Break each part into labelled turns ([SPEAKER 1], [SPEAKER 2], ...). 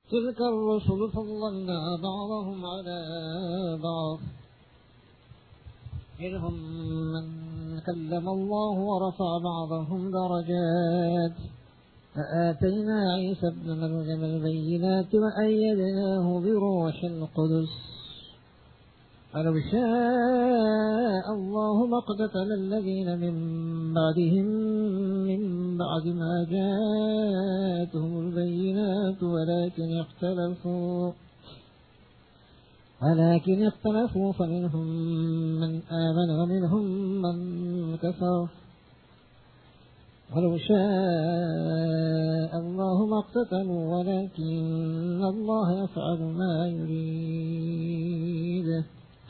[SPEAKER 1] تلك الرسل فضلنا بعضهم على بعض منهم من كلم الله ورفع بعضهم درجات فآتينا عيسى ابن مريم البينات وأيدناه بروح القدس فلو شاء الله ما اقتتل الذين من بعدهم من بعد ما جاءتهم البينات ولكن اختلفوا ولكن اختلفوا فمنهم من آمن ومنهم من كفر ولو شاء الله ما اقتتلوا ولكن الله يفعل ما يريد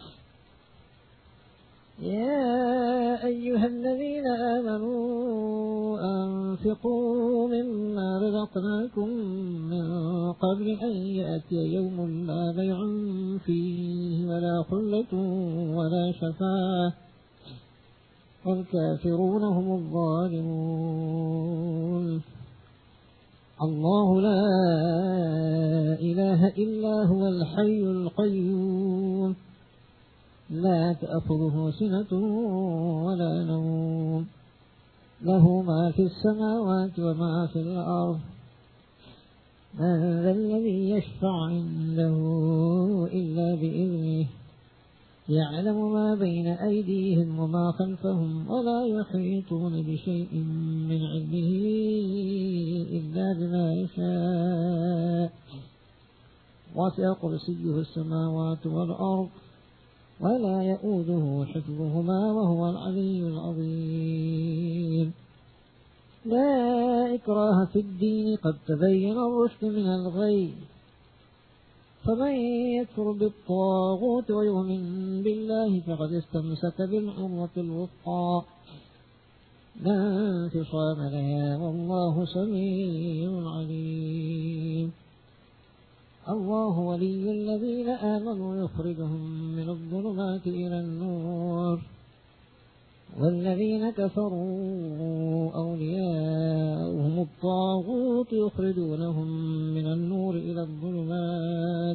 [SPEAKER 1] يا أيها الذين آمنوا أنفقوا مما رزقناكم من قبل أن يأتي يوم لا بيع فيه ولا خلة ولا شفاعة والكافرون هم الظالمون الله لا إله إلا هو الحي القيوم لا تأخذه سنة ولا نوم له ما في السماوات وما في الأرض من ذا الذي يشفع عنده إلا بإذنه يعلم ما بين أيديهم وما خلفهم ولا يحيطون بشيء من علمه إلا بما يشاء وسع كرسيه السماوات والأرض ولا يؤوده حفظهما وهو العلي العظيم لا إكراه في الدين قد تبين الرشد من الغي فمن يكفر بالطاغوت ويؤمن بالله فقد استمسك بالعروة الوثقى لا انفصام لها والله سميع عليم الله ولي الذين آمنوا يخرجهم من الظلمات إلى النور والذين كفروا أولياؤهم الطاغوت يخرجونهم من النور إلى الظلمات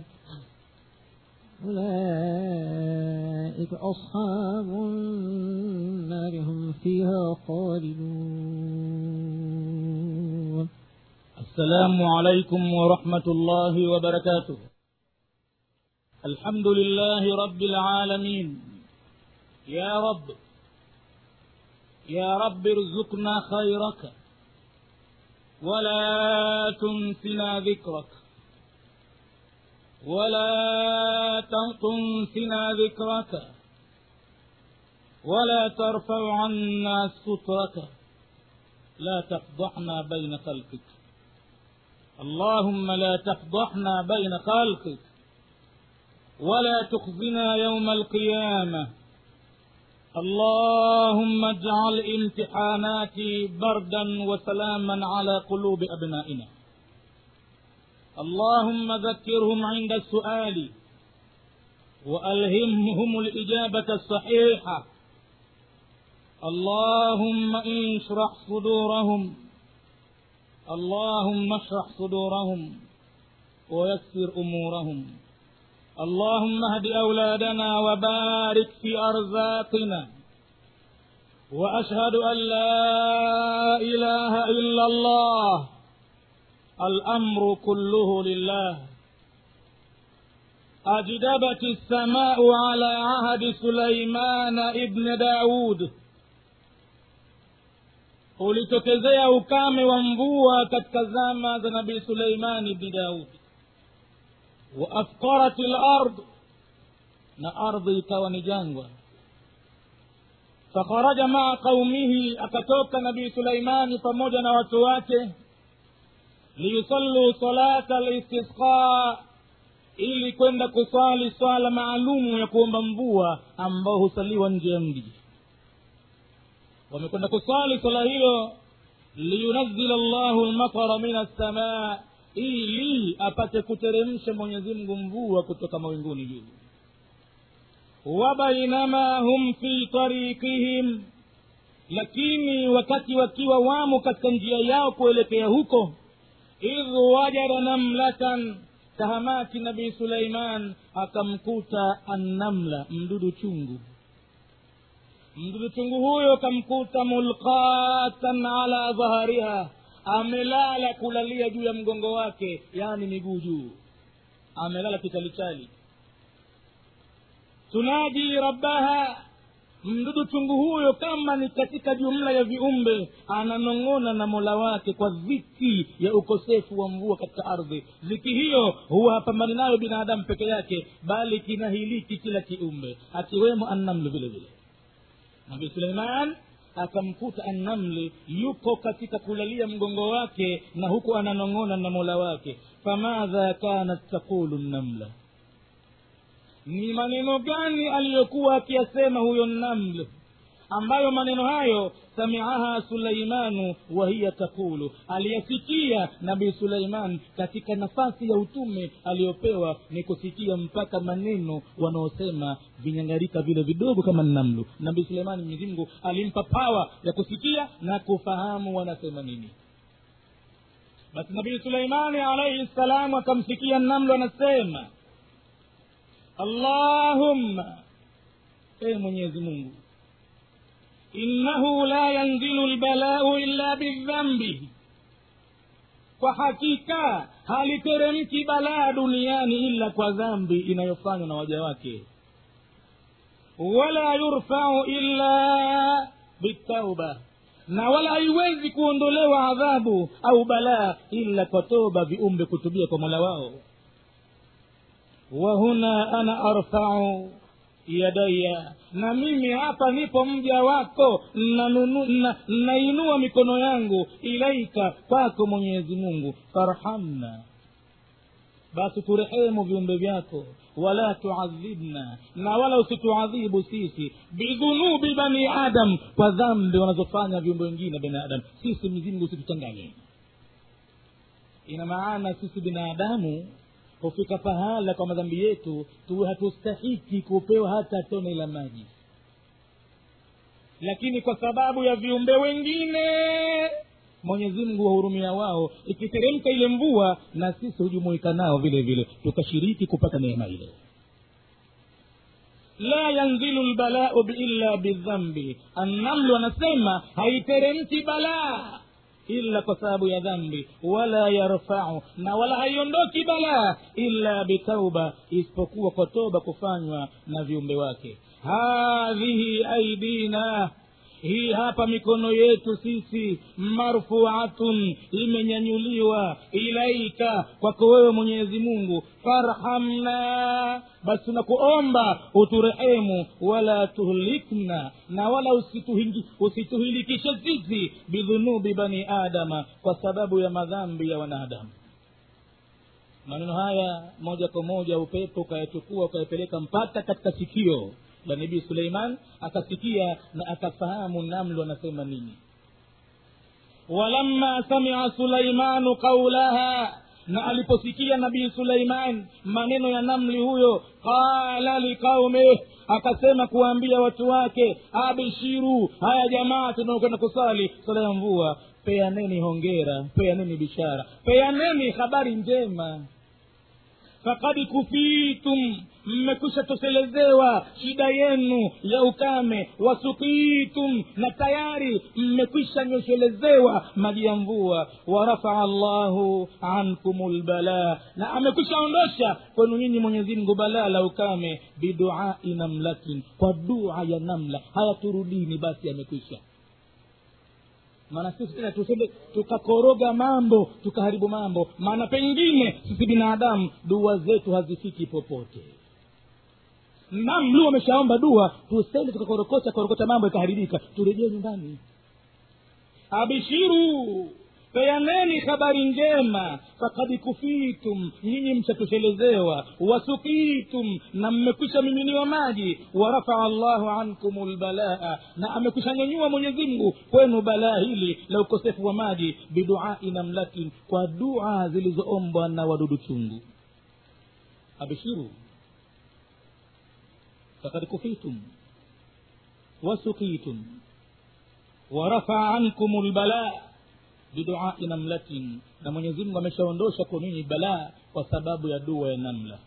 [SPEAKER 1] أولئك أصحاب النار هم فيها خالدون
[SPEAKER 2] السلام عليكم ورحمة الله وبركاته الحمد لله رب العالمين يا رب يا رب ارزقنا خيرك ولا تنسنا ذكرك ولا تنسنا ذكرك ولا ترفع عنا سترك لا تفضحنا بين خلقك اللهم لا تفضحنا بين خلقك ولا تخزنا يوم القيامة اللهم اجعل امتحاناتي بردا وسلاما على قلوب أبنائنا اللهم ذكرهم عند السؤال وألهمهم الإجابة الصحيحة اللهم اشرح صدورهم اللهم اشرح صدورهم ويسر أمورهم اللهم اهد أولادنا وبارك في أرزاقنا وأشهد أن لا إله إلا الله الأمر كله لله أجدبت السماء على عهد سليمان ابن داود ulitokezea ukame wa mvua katika zama za nabii suleimani bni daudi waafqarat lard na ardhi ikawa ni jangwa fakharaja maa qaumihi akatoka nabii suleimani pamoja na watu wake liyusalluu salata listisqa ili kwenda kusali swala maalumu ya kuomba mvua ambao husaliwa nje ya mji wamekwenda kusali swala hilo liyunazila llahu lmatara min assamaa ili apate kuteremsha mwenyezi mungu mvua kutoka mawinguni juu wabainama hum fi tariqihim lakini wakati wakiwa wamo katika njia yao kuelekea huko idh wajada namlatan tahamaki nabii suleiman akamkuta annamla mdudu chungu mdudu chungu huyo kamkuta mulqatan ala dhahariha amelala kulalia juu ya mgongo wake yaani miguu juu amelala kitalichali tunadi rabbaha mdudu chungu huyo kama ni katika jumla ya viumbe ananong'ona na mola wake kwa dhiki ya ukosefu wa mvua katika ardhi dhiki hiyo huwa hapambani nayo binadamu peke yake bali kinahiliki kila kiumbe akiwemo annamlu vile vile nabii suleiman akamkuta annamli yuko katika kulalia mgongo wake na huku ananong'ona na mola wake famadha kanat taqulu nnamla ni maneno gani aliyokuwa akiyasema huyo naml ambayo maneno hayo samiaha suleimanu wahiya takulu aliyasikia nabii suleiman katika nafasi ya utume aliyopewa ni kusikia mpaka maneno wanaosema vinyangarika vile vidogo kama namlu nabii suleimani mwenyezimngu alimpa pawa ya kusikia na kufahamu wanasema nini basi nabii suleimani alaihi ssalamu akamsikia namlu anasema allahumma ee mwenyezi mungu innahu la yanzilu lbalau illa bidhambi kwa hakika haliteremki balaa duniani ila kwa dhambi inayofanywa na waja wake wala yurfau illa bitauba na wala haiwezi kuondolewa adhabu au balaa ila kwa toba viumbe kutubia kwa mola wao wahuna ana arfau yadaya na mimi hapa nipo mja wako nainua na, nainua mikono yangu ilaika kwako mwenyezi mungu farhamna basi turehemu viumbe vyako wala tuadhibna na wala usituadhibu sisi bidhunubi bani adam kwa dhambi wanazofanya viumbe wengine binadamu sisi mzingu usituchanganye ina maana sisi binadamu hufika pahala kwa madhambi yetu tuwe hatustahiki kupewa hata tone la maji lakini kwa sababu ya viumbe wengine mwenyezi mungu wahurumia wao ikiteremka ile mvua na sisi hujumuika nao vile vile tukashiriki kupata neema ile la yanzilu lbalau illa bidhambi annamlu anasema haiteremki balaa illa kwa sababu ya dhambi wala yarfau na wala haiondoki balaa illa bitauba isipokuwa kwa toba kufanywa na viumbe wake hadhihi aidina hii hapa mikono yetu sisi marfuatun imenyanyuliwa ilaika kwako wewe mwenyezi mungu farhamna basi tunakuomba uturehemu wala tuhlikna na wala usituhingi, usituhilikishe sisi bidhunubi bani adama kwa sababu ya madhambi ya wanadamu maneno haya moja kwa moja upepo ukayachukua ukayapeleka mpaka katika sikio la nabii suleiman akasikia na akafahamu namlu anasema nini walamma samia suleimanu qaulaha na aliposikia nabii suleiman maneno ya namli huyo qala liqaumih akasema kuwaambia watu wake abishiru haya jamaa tunaokwenda kusali sala ya mvua peaneni hongera peaneni bishara peaneni habari njema fakad kufitum mmekwisha toselezewa shida yenu ya ukame wasukitum na tayari mmekwisha nyoshelezewa maji ya mvua warafaa llahu ankum lbalaa na amekwisha ondosha kwenu nyinyi mwenyezimngu balaa la ukame biduai namlatin kwa dua ya namla haya turudini basi amekwisha maana sisi tena tusende tukakoroga mambo tukaharibu mambo maana pengine sisi binadamu dua zetu hazifiki popote namlu ameshaomba dua tusende tukakorokota korokota mambo ikaharibika turejee nyumbani abishiru peaneni habari njema fakad kufitum nyinyi mshatoselezewa wasukitum na mmekwisha miminiwa maji warafaa llahu ankum lbalaa na amekwisha nyanyua mwenyezimngu kwenu balaa hili la ukosefu wa maji biduai namlatin kwa dua zilizoombwa na wadudu chungu abishiru fakad kufitum wasukitum warafaa ankum lbalaa biduai namlatin na mwenyezi mungu ameshaondosha kwa ninyi balaa kwa sababu ya dua ya namla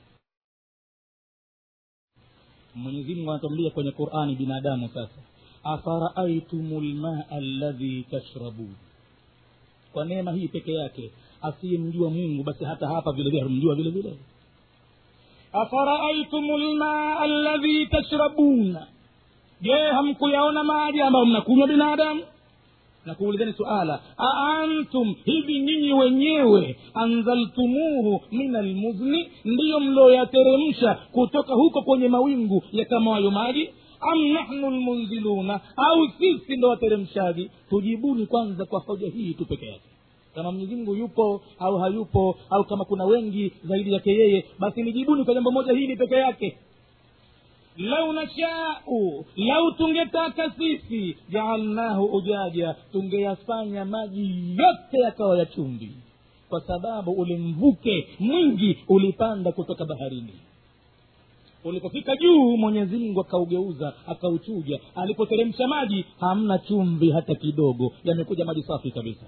[SPEAKER 2] mwenyezimungu anatuambia kwenye qurani binadamu sasa afaraaitum lmaa alladhi tashrabun kwa neema hii peke yake asiyemjua mungu basi hata hapa vile vile hamjua vile vile afaraaitum lmaa alladhi tashrabuna je hamkuyaona maji ambayo mnakunywa binadamu na kuulizeni suala aantum hivi nyinyi wenyewe anzaltumuhu min almuzni ndiyo mlioyateremsha kutoka huko kwenye mawingu yakamayo maji am nahnu lmunziluna au sisi ndo wateremshaji tujibuni kwanza kwa hoja hii tu peke yake kama mwenyezimngu yupo au hayupo au kama kuna wengi zaidi yake yeye basi nijibuni kwa jambo moja hili peke yake lau nashau lau tungetaka sisi jaalnahu ujaja tungeyafanya maji yote yakawa ya chumvi kwa sababu ule mvuke mwingi ulipanda kutoka baharini ulipofika juu mwenyezi mungu akaugeuza akauchuja alipoteremsha maji hamna chumvi hata kidogo yamekuja maji safi kabisa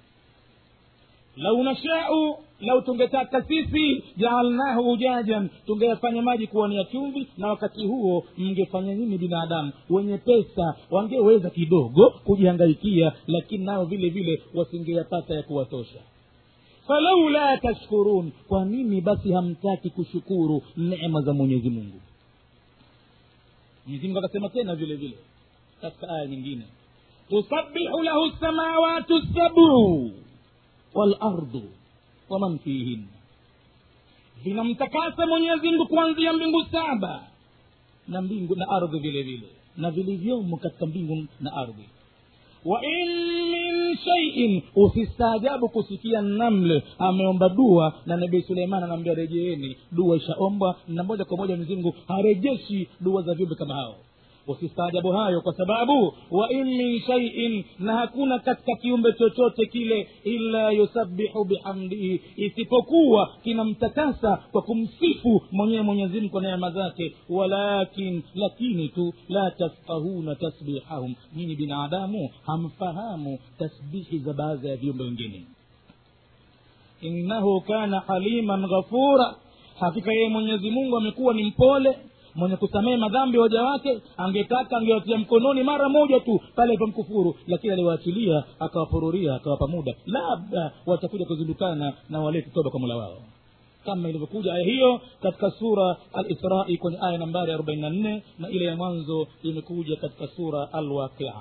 [SPEAKER 2] lau nashau lau tungetaka sisi jaalnahu ujajan tungeyafanya maji kuwa ni ya chumvi na wakati huo mngefanya nini binadamu wenye pesa wangeweza kidogo kujihangaikia lakini nao vile vile wasingeyapata ya kuwatosha falaula tashkurun kwa nini basi hamtaki kushukuru neema za mwenyezi mungu mwenyezimungu akasema tena vile vile katika aya nyingine tusabihu lahu lsamawatu sabuu walardu waman fihin vinamtakasa mwenyezimngu kuanzia mbingu saba na mbingu na ardhi vile vile na vilivyomo katika mbingu na ardhi wa in min shaiin usistaajabu kusikia namle ameomba dua na nabii suleiman anaambia rejeeni dua ishaombwa na moja kwa moja mwenyezimngu harejeshi dua za viumbe kama hao usistaajabu hayo kwa sababu wa in min shaiin na hakuna katika kiumbe chochote kile illa yusabihu bihamdihi isipokuwa kinamtakasa kwa kumsifu mwenyewe mwenyezimngu kwa neema zake walakin lakini tu la tafkahuna tasbihahum nyinyi binadamu hamfahamu tasbihi za baadhi ya viumbe wengine innahu kana haliman ghafura hakika yeye mwenyezi mungu amekuwa ni mpole mwenye kusamehe madhambi waja wake angetaka angewatia mkononi mara moja tu pale pamkufuru lakini aliwaachilia akawapururia akawapa muda labda watakuja kuzindukana na walete toba kwa mola wao kama ilivyokuja aya hiyo katika sura alisrai kwenye aya nambari arobaini na nne na ile ya mwanzo imekuja katika sura alwaqia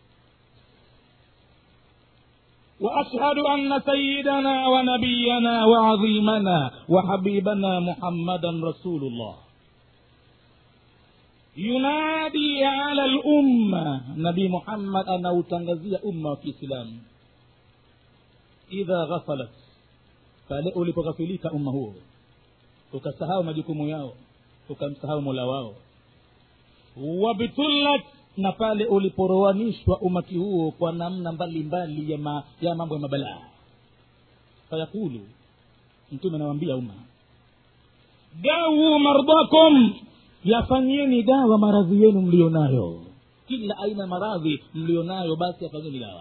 [SPEAKER 2] واشهد ان سيدنا ونبينا وعظيمنا وحبيبنا محمدا رسول الله yunadi ala lumma nabii muhammad anautangazia umma wa kiislamu idha ghafalat pale ulipoghafilika umma huo ukasahau majukumu yao ukamsahau mola wao wabtullat na pale uliporowanishwa umati huo kwa namna mbalimbali ya, ma, ya mambo ya mabalaa fayakulu mtume anawaambia umma dawu mardhakum yafanyieni dawa maradhi yenu mlio nayo kila aina ya maradhi mlio nayo basi yafanyeni dawa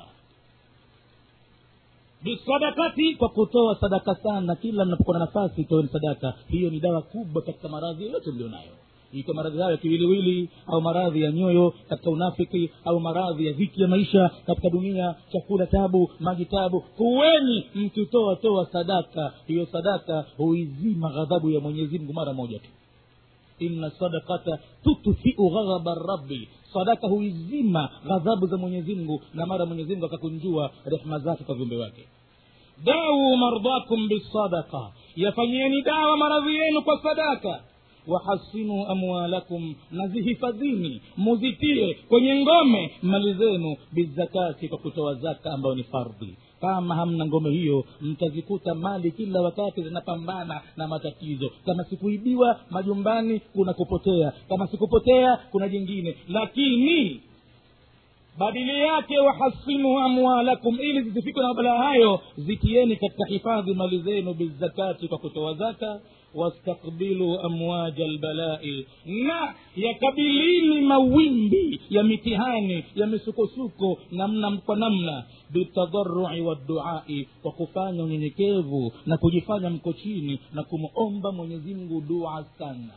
[SPEAKER 2] bisadakati kwa kutoa sadaka sana kila mnapokuwa na nafasi toeni sadaka hiyo ni dawa kubwa katika maradhi yoyote mlio nayo ikiwa maradhi hayo ya kiwiliwili au maradhi ya nyoyo katika unafiki au maradhi ya dhiki ya maisha katika dunia chakula tabu maji tabu kuweni mkitoa toa sadaka hiyo sadaka huizima ghadhabu ya mwenyezi mungu mara moja tu inna sadakata tutfiu ghadhaba rabbi sadaka huizima ghadhabu za mwenyezimngu na mara mwenyezimngu akakunjua rehma zake kwa viumbe wake dawu mardhakum bisadaka yafanyieni dawa maradhi yenu kwa sadaka wahasinu amwalakum na zihifadhini muzitie kwenye ngome mali zenu bizakati kwa kutoa zaka ambayo ni fardhi kama hamna ngome hiyo mtazikuta mali kila wakati zinapambana na matatizo kama sikuibiwa majumbani kuna kupotea kama sikupotea kuna jingine lakini badili yake wahasinu amwalakum ili zisifikwe na mabalaa hayo zitieni katika hifadhi mali zenu bizakati kwa kutoa zaka wastakbilu amwaja lbalai na yakabilini mawimbi ya mitihani ya misukosuko namna kwa namna bitadharui wadduai kwa kufanya unyenyekevu na kujifanya mko chini na kumomba mwenyezimngu dua sana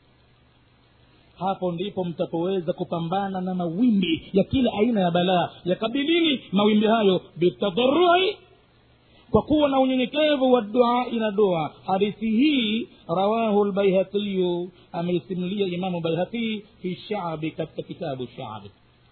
[SPEAKER 2] hapo ndipo mtapoweza kupambana na mawimbi ya kila aina ya balaa yakabilini mawimbi hayo bitadharui kwa kuwa na unyenyekevu wa duai na dua hadithi hii rawahu lbaihatiyu ameisimulia imamu baihaqii fi shabi katika kitabu shabi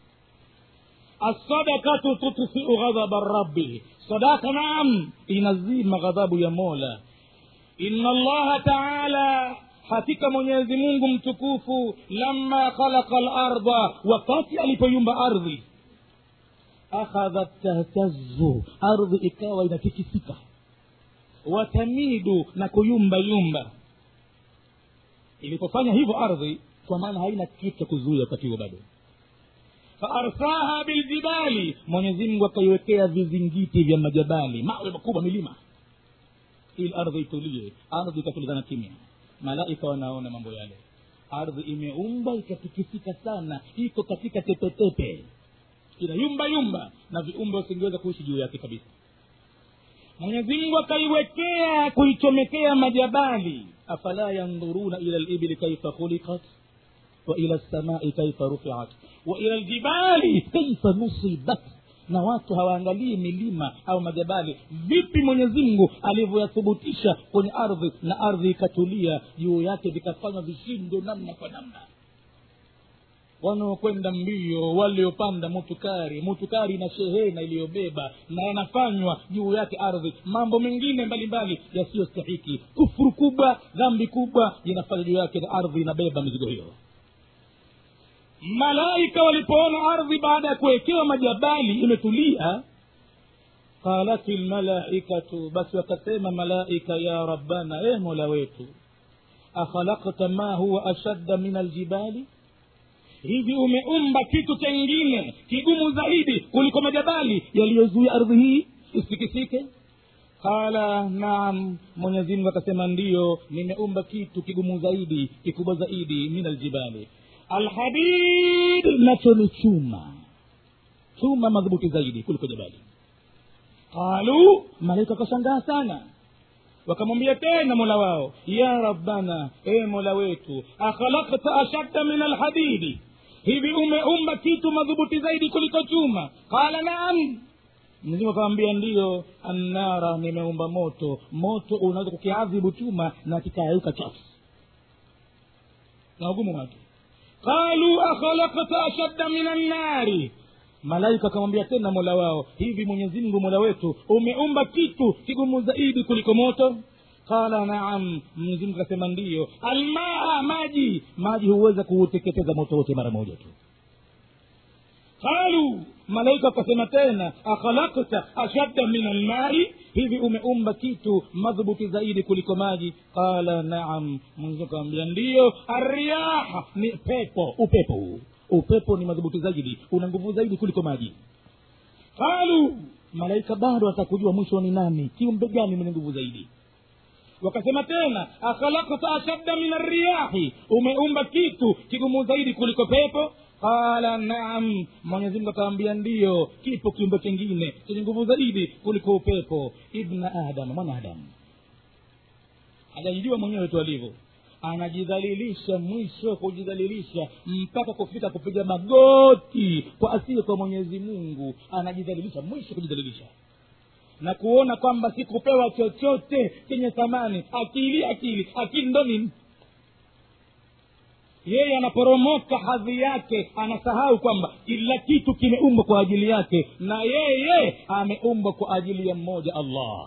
[SPEAKER 2] assadakatu tutfiu ghadhaba rabbi sadaka naam inazima ghadhabu ya mola ina allaha taala hakika mwenyezi mungu mtukufu lama khalaqa larda wakati alipoyumba ardhi akhadhat tahtazu ardhi ikawa inatikisika watamidu na kuyumba yumba ilipofanya hivyo ardhi kwa maana haina kitu cha kuzuia wakati huo bado faarsaha biljibali mwenyezimngu akaiwekea vizingiti vya majabali mawe makubwa milima ili ardhi itulie ardhi ikatulizana kimya malaika wanaona mambo yale ardhi imeumba ikatikisika sana iko katika tepetepe ina yumba yumba na viumbe wasingeweza kuishi juu yake kabisa mwenyezimngu akaiwekea kuichomekea majabali afala yandhuruna ila libili kaifa khuliqat wa ila lsamai kaifa rufiat wa ila ljibali kaifa nusibat na watu hawaangalii milima au majabali vipi mwenyezi mungu alivyoyathubutisha kwenye ardhi na ardhi ikatulia juu yake vikafanywa vishindo namna kwa namna wanaokwenda mbio waliopanda mutukari mutukari na shehena iliyobeba na yanafanywa juu yake ardhi mambo mengine mbalimbali yasiyostahiki kufuru kubwa dhambi kubwa inafanya juu yake na ardhi inabeba mizigo hiyo malaika walipoona ardhi baada ya kuwekewa majabali imetulia qalat lmalaikatu basi wakasema malaika ya rabbana e mola wetu akhalakta ma huwa ashadda min aljibali hivi umeumba kitu chengine kigumu zaidi kuliko majabali yaliyozuia ardhi hii isitikisike qala naam mwenyezimngu akasema ndiyo nimeumba kitu kigumu zaidi kikubwa zaidi min aljibali alhadid nacho ni chuma chuma madhubuti zaidi kuliko jabali qalu malaika wakashangaa sana wakamwambia tena mola wao ya rabbana e mola wetu akhalakta ashadda min alhadidi hivi umeumba kitu madhubuti zaidi kuliko chuma qala naam mzimu akawambia ndiyo annara nimeumba moto moto unaweza kukiadhibu chuma na kikayauka chafu na ugumu wake qalu akhalakta ashadda min annari malaika akamwambia tena mola wao hivi mwenyezimngu mola wetu umeumba kitu kigumu zaidi kuliko moto qala naam mwenyezimngu akasema ndiyo almaa maji maji huweza kuuteketeza moto wote mara moja tu qalu malaika wakasema tena akhalakta ashadda min almai hivi umeumba kitu madhubuti zaidi kuliko maji qala naam mwenyezi akawambia ndiyo arriyaha ni pepo upepo huu upepo ni madhubuti zaidi una nguvu zaidi kuliko maji qalu malaika bado atakujua mwisho ni nani kiumbe gani mwenye nguvu zaidi wakasema tena akhalakta ashadda min arriyahi umeumba kitu kigumu zaidi kuliko pepo qala naam mwenyezimungu akawambia ndiyo kipo kiumbe kingine chenye nguvu zaidi kuliko upepo ibna adam mwanadamu hajajijua mwenyewe tu alivyo anajidhalilisha mwisho kujidhalilisha mpaka kufika kupiga magoti kwa asili kwa mwenyezi mungu anajidhalilisha mwisho kujidhalilisha na kuona kwamba sikupewa chochote chenye thamani akili akili akili ndo nini yeye anaporomoka hadhi yake anasahau kwamba kila kitu kimeumbwa kwa ajili yake na yeye ameumbwa kwa ajili ya mmoja allah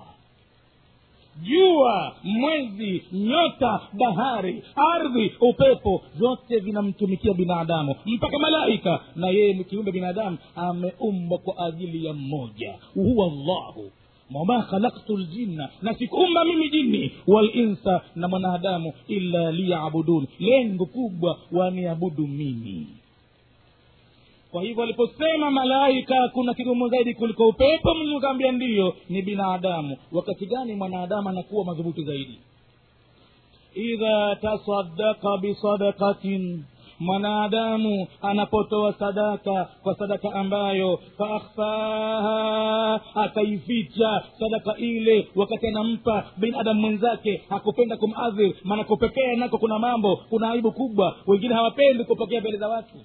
[SPEAKER 2] jua mwezi nyota bahari ardhi upepo vyote vinamtumikia binadamu mpaka malaika na yeye kiumbe binadamu ameumbwa kwa ajili ya mmoja huwa llahu wama khalaktu ljinna na sikuumba mimi jini walinsa na mwanadamu illa liyabudun lengo kubwa waniabudu mimi kwa hivyo aliposema malaika kuna kigumu zaidi kuliko upepo mwenyezi kaambia ndiyo ni binadamu wakati gani mwanadamu anakuwa madhubuti zaidi idha tasadaka bisadakatin mwanadamu anapotoa sadaka kwa sadaka ambayo faakhfaha akaificha sadaka ile wakati anampa binadamu mwenzake hakupenda kumadhir maana kupekea nako kuna mambo kuna aibu kubwa wengine hawapendi kupokea mbele za watu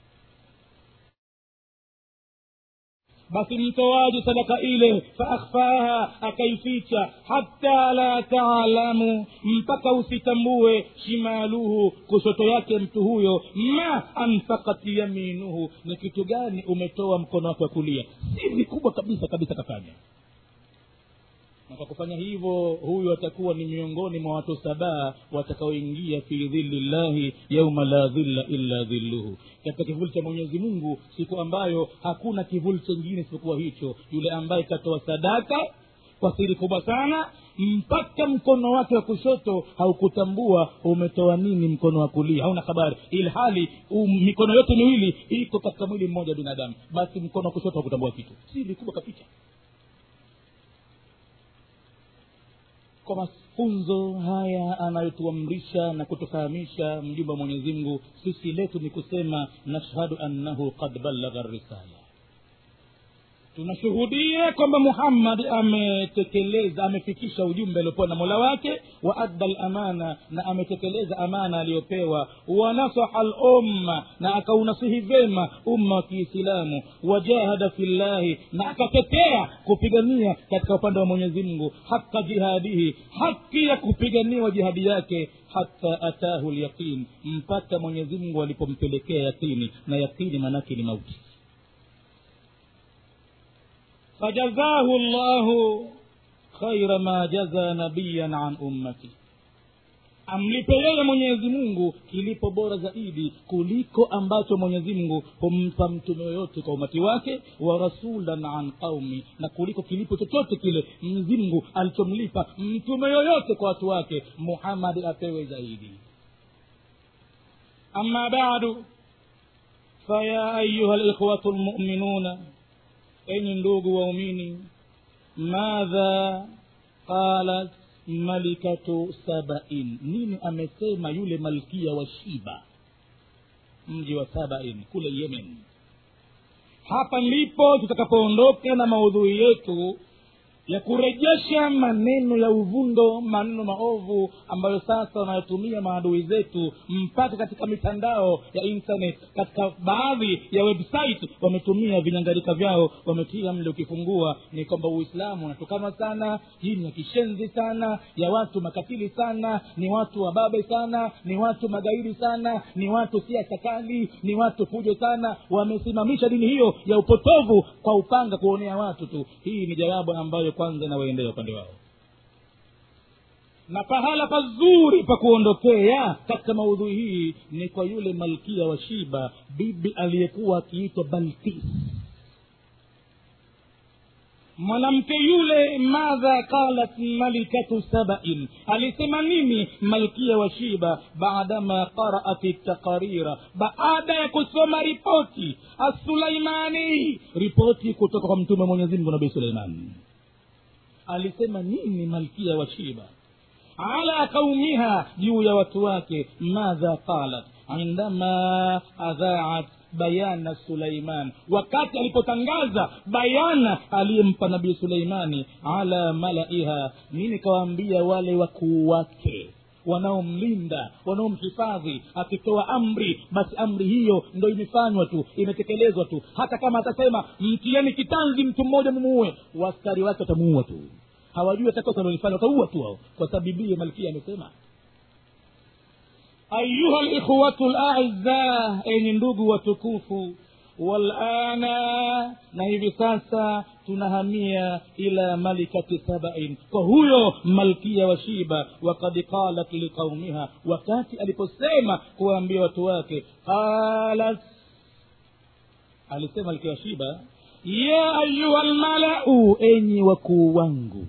[SPEAKER 2] basi mtoaji sadaka ile faakhfaha akaificha hata la taalamu mpaka usitambue shimaluhu kushoto yake mtu huyo ma anfakat yaminuhu ni kitu gani umetoa mkono wake wa kulia siri kubwa kabisa kabisa kafanya na kwa kufanya hivyo huyu atakuwa ni miongoni mwa watu sabaa watakaoingia fi dhilli llahi yauma la dhilla illa dhilluhu katika kivuli cha mwenyezi mungu siku ambayo hakuna kivuli chengine isipokuwa hicho yule ambaye katoa sadaka kwa siri kubwa sana mpaka mkono wake wa kushoto haukutambua umetoa nini mkono wa kulia hauna habari ili hali um, mikono yote miwili iko katika mwili mmoja wa binadamu basi mkono wa kushoto haukutambua kitu siri kubwa kapicha kwa mafunzo haya anayotuamrisha na kutufahamisha mjumba wa mwenyezi mungu sisi letu ni kusema nashhadu annahu qad ballagha risala tunashuhudia kwamba muhammad ametekeleza amefikisha ujumbe aliopewa na mola wake wa adda lamana na ametekeleza amana aliyopewa wanasaha lumma na akaunasihi vyema umma wa kiislamu wajahada fi llahi na akatetea kupigania katika upande wa mwenyezi mungu haka jihadihi haki ya kupiganiwa jihadi yake hata atahu lyaqin mpaka mwenyezi mungu alipompelekea yaqini na yaqini maanake ni mauti fajazahu llahu khaira ma jaza nabiyan an ummati amlipe yeye mwenyezi mungu kilipo bora zaidi kuliko ambacho mwenyezi mungu humpa mtume yoyote kwa umati wake wa rasulan an qaumi na kuliko kilipo chochote kile mzimngu alichomlipa mtume yoyote kwa watu wake muhammadi apewe zaidi ama badu faya ayuha likhwatu lmuminuna enyi ndugu waumini madha qalat malikatu sabain nini amesema yule malkia wa shiba mji wa sabain kule yemen hapa ndipo tutakapoondoka na maudhui yetu ya kurejesha maneno ya uvundo maneno maovu ambayo sasa wanayotumia maadui zetu mpaka katika mitandao ya internet katika baadhi ya website wametumia vinyangarika vyao wametia mle ukifungua ni kwamba uislamu unatokana sana hii ni ya kishenzi sana ya watu makatili sana ni watu wababe sana ni watu magaidi sana ni watu siasa kali ni watu fujo sana wamesimamisha dini hiyo ya upotovu kwa upanga kuonea watu tu hii ni jawabu ambayo kwanza inawaendea upande wao na pahala pazuri pa kuondokea katika maudhui hii ni kwa yule malkia wa shiba bibi aliyekuwa akiitwa balkis mwanamke yule madha qalat malikatu sabain alisema nini malkia wa shiba baadama qaraat taqarira baada ya kusoma ripoti assulaimani ripoti kutoka kwa mtume mwenyezimngu nabii suleimani alisema nini malkia wa shiba ala qaumiha juu ya watu wake madha qalat indama adhaat bayana suleiman wakati alipotangaza bayana aliyempa nabii suleimani ala malaiha nini kawaambia wale wakuu wake wanaomlinda wanaomhifadhi akitoa amri basi amri hiyo ndo imefanywa tu imetekelezwa tu hata kama atasema mtieni kitanzi mtu mmoja mumuue waskari wake watamuua tu hawajui atakosa lolifanya wataua tu hao kwa sababu bibie malkia amesema ayuha likhwatu laiza enyi ndugu watukufu walana na hivi sasa tunahamia ila malikati sabain kwa huyo malkia wa shiba wakad qalat liqaumiha wakati aliposema kuwaambia watu wake qalat alisema malkia wa shiba ya ayuha lmalau enyi wakuu wangu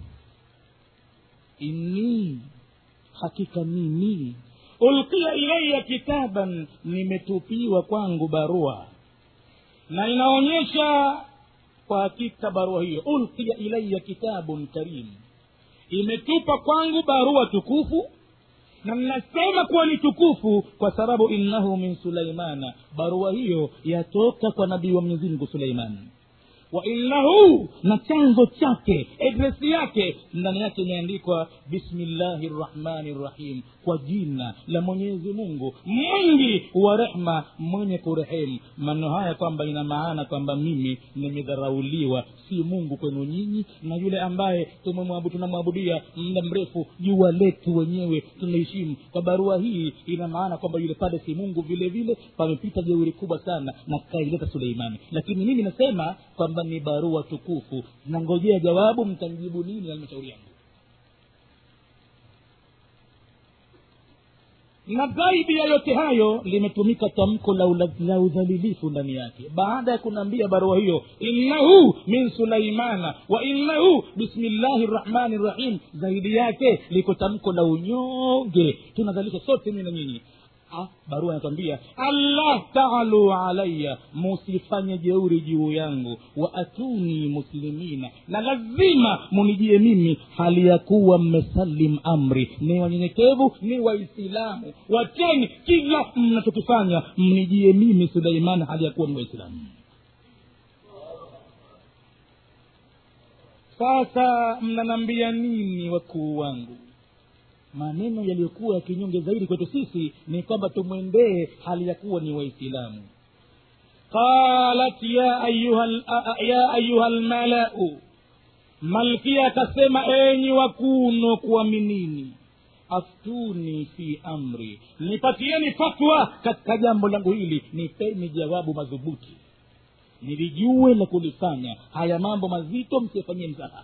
[SPEAKER 2] inni hakika mimi ulkia ilaya kitaban nimetupiwa kwangu barua na inaonyesha kwa hakika barua hiyo ulqiya ilaya kitabun karim imetupa kwangu barua tukufu na ninasema kuwa ni tukufu kwa sababu innahu min sulaimana barua hiyo yatoka kwa nabii wa mwenyezi mungu suleiman wa innahu na chanzo chake adresi yake ndani yake imeandikwa bismillahi rrahmani rrahim kwa jina la mwenyezi mungu mwingi wa rehma mwenye kurehemu maneno haya kwamba ina maana kwamba mimi nimedharauliwa si mungu kwenu nyinyi na yule ambaye tumemwabudu tunamwabudia muda mrefu jua letu wenyewe tunaheshimu kwa barua hii ina maana kwamba yule pale si mungu vile vile pamepita jeuri kubwa sana na kaileta suleimani lakini mimi nasema kwamba ni barua tukufu nangojea jawabu mtamjibu nini halmashauri yangu na zaidi ya yote hayo limetumika tamko la, ula- la udhalilifu ndani yake baada ya kunaambia barua hiyo innahu min sulaimana wa innahu bismillahi rrahmani rrahim zaidi yake liko tamko la unyonge tunadhalisha sote mimi na nyinyi Ah, barua inatwambia allah taalu alaya musifanye jeuri juu yangu wa atuni muslimina na lazima munijie mimi hali ya kuwa mmesalim amri ni wanyenyekevu ni waislamu wacheni kila mnachokifanya mnijie mimi suleiman hali ya kuwa ni waislamu sasa mnanambia nini wakuu wangu maneno yaliyokuwa ya kinyonge zaidi kwetu sisi ni kwamba tumwendee hali ya kuwa ni waislamu qalat ya ayuha l- a- a- ya ayuha lmalau malkia akasema enyi wakuno kuaminini aftuni fi amri nipatieni fatwa katika jambo langu hili nipeni jawabu madhubuti nilijue la kulifanya haya mambo mazito msiyafanyie mzaha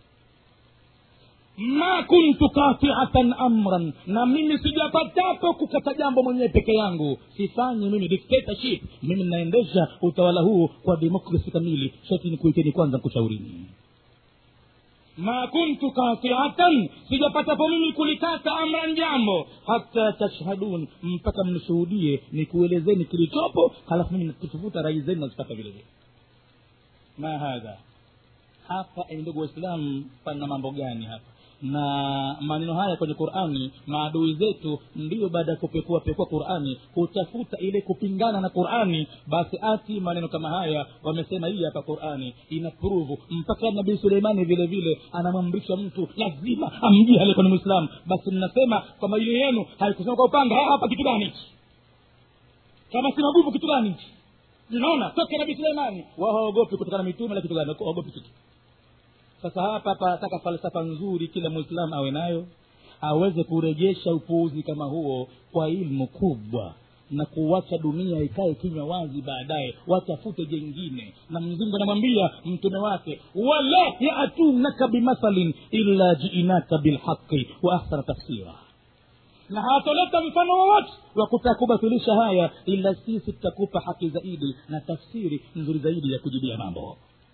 [SPEAKER 2] ma kuntu katiatan amran na mimi sijapatapo kukata jambo mwenyewe peke yangu sifanyi mimi dictatorship mimi ninaendesha utawala huu kwa demokrasi kamili shati nikuiteni kwanza kushaurini ma kuntu katiatan sijapatapo mimi kulikata amran jambo hata tashhadun mpaka mnishuhudie nikuelezeni kilichopo halafu mimi nakutafuta rai zenu nazipata vile vile ma hadha hapa enyi ndugu waislamu pana mambo gani hapa na maneno haya kwenye qurani maadui zetu ndiyo baada ya kupekua pekua qurani hutafuta ile kupingana na qurani basi ati maneno kama haya wamesema hii hapa qurani ina pruvu mpaka nabii suleimani vile vile anamwamrisha mtu lazima amjie aliyekuwa ni mwislamu basi mnasema kwamba ile yenu haikusema kwa upanga "Ah, hapa kitu gani hichi kama si maguvu kitu gani hichi unaona toke nabii suleimani wao hawaogopi kutokana na mitume la kitu gani hawaogopi kitu sasa hapa panataka falsafa nzuri kila mwislamu awe nayo aweze kurejesha upuuzi kama huo kwa ilmu kubwa na kuwacha dunia ikae kinywa wazi baadaye watafute jengine na mzungu anamwambia mtume wake wala yatunaka bimathalin illa jiinaka bilhaqi wa ahsana tafsira na hawatoleta mfano wowote wa kutaka kubatilisha haya ila sisi tutakupa haki zaidi na tafsiri nzuri zaidi ya kujibia mambo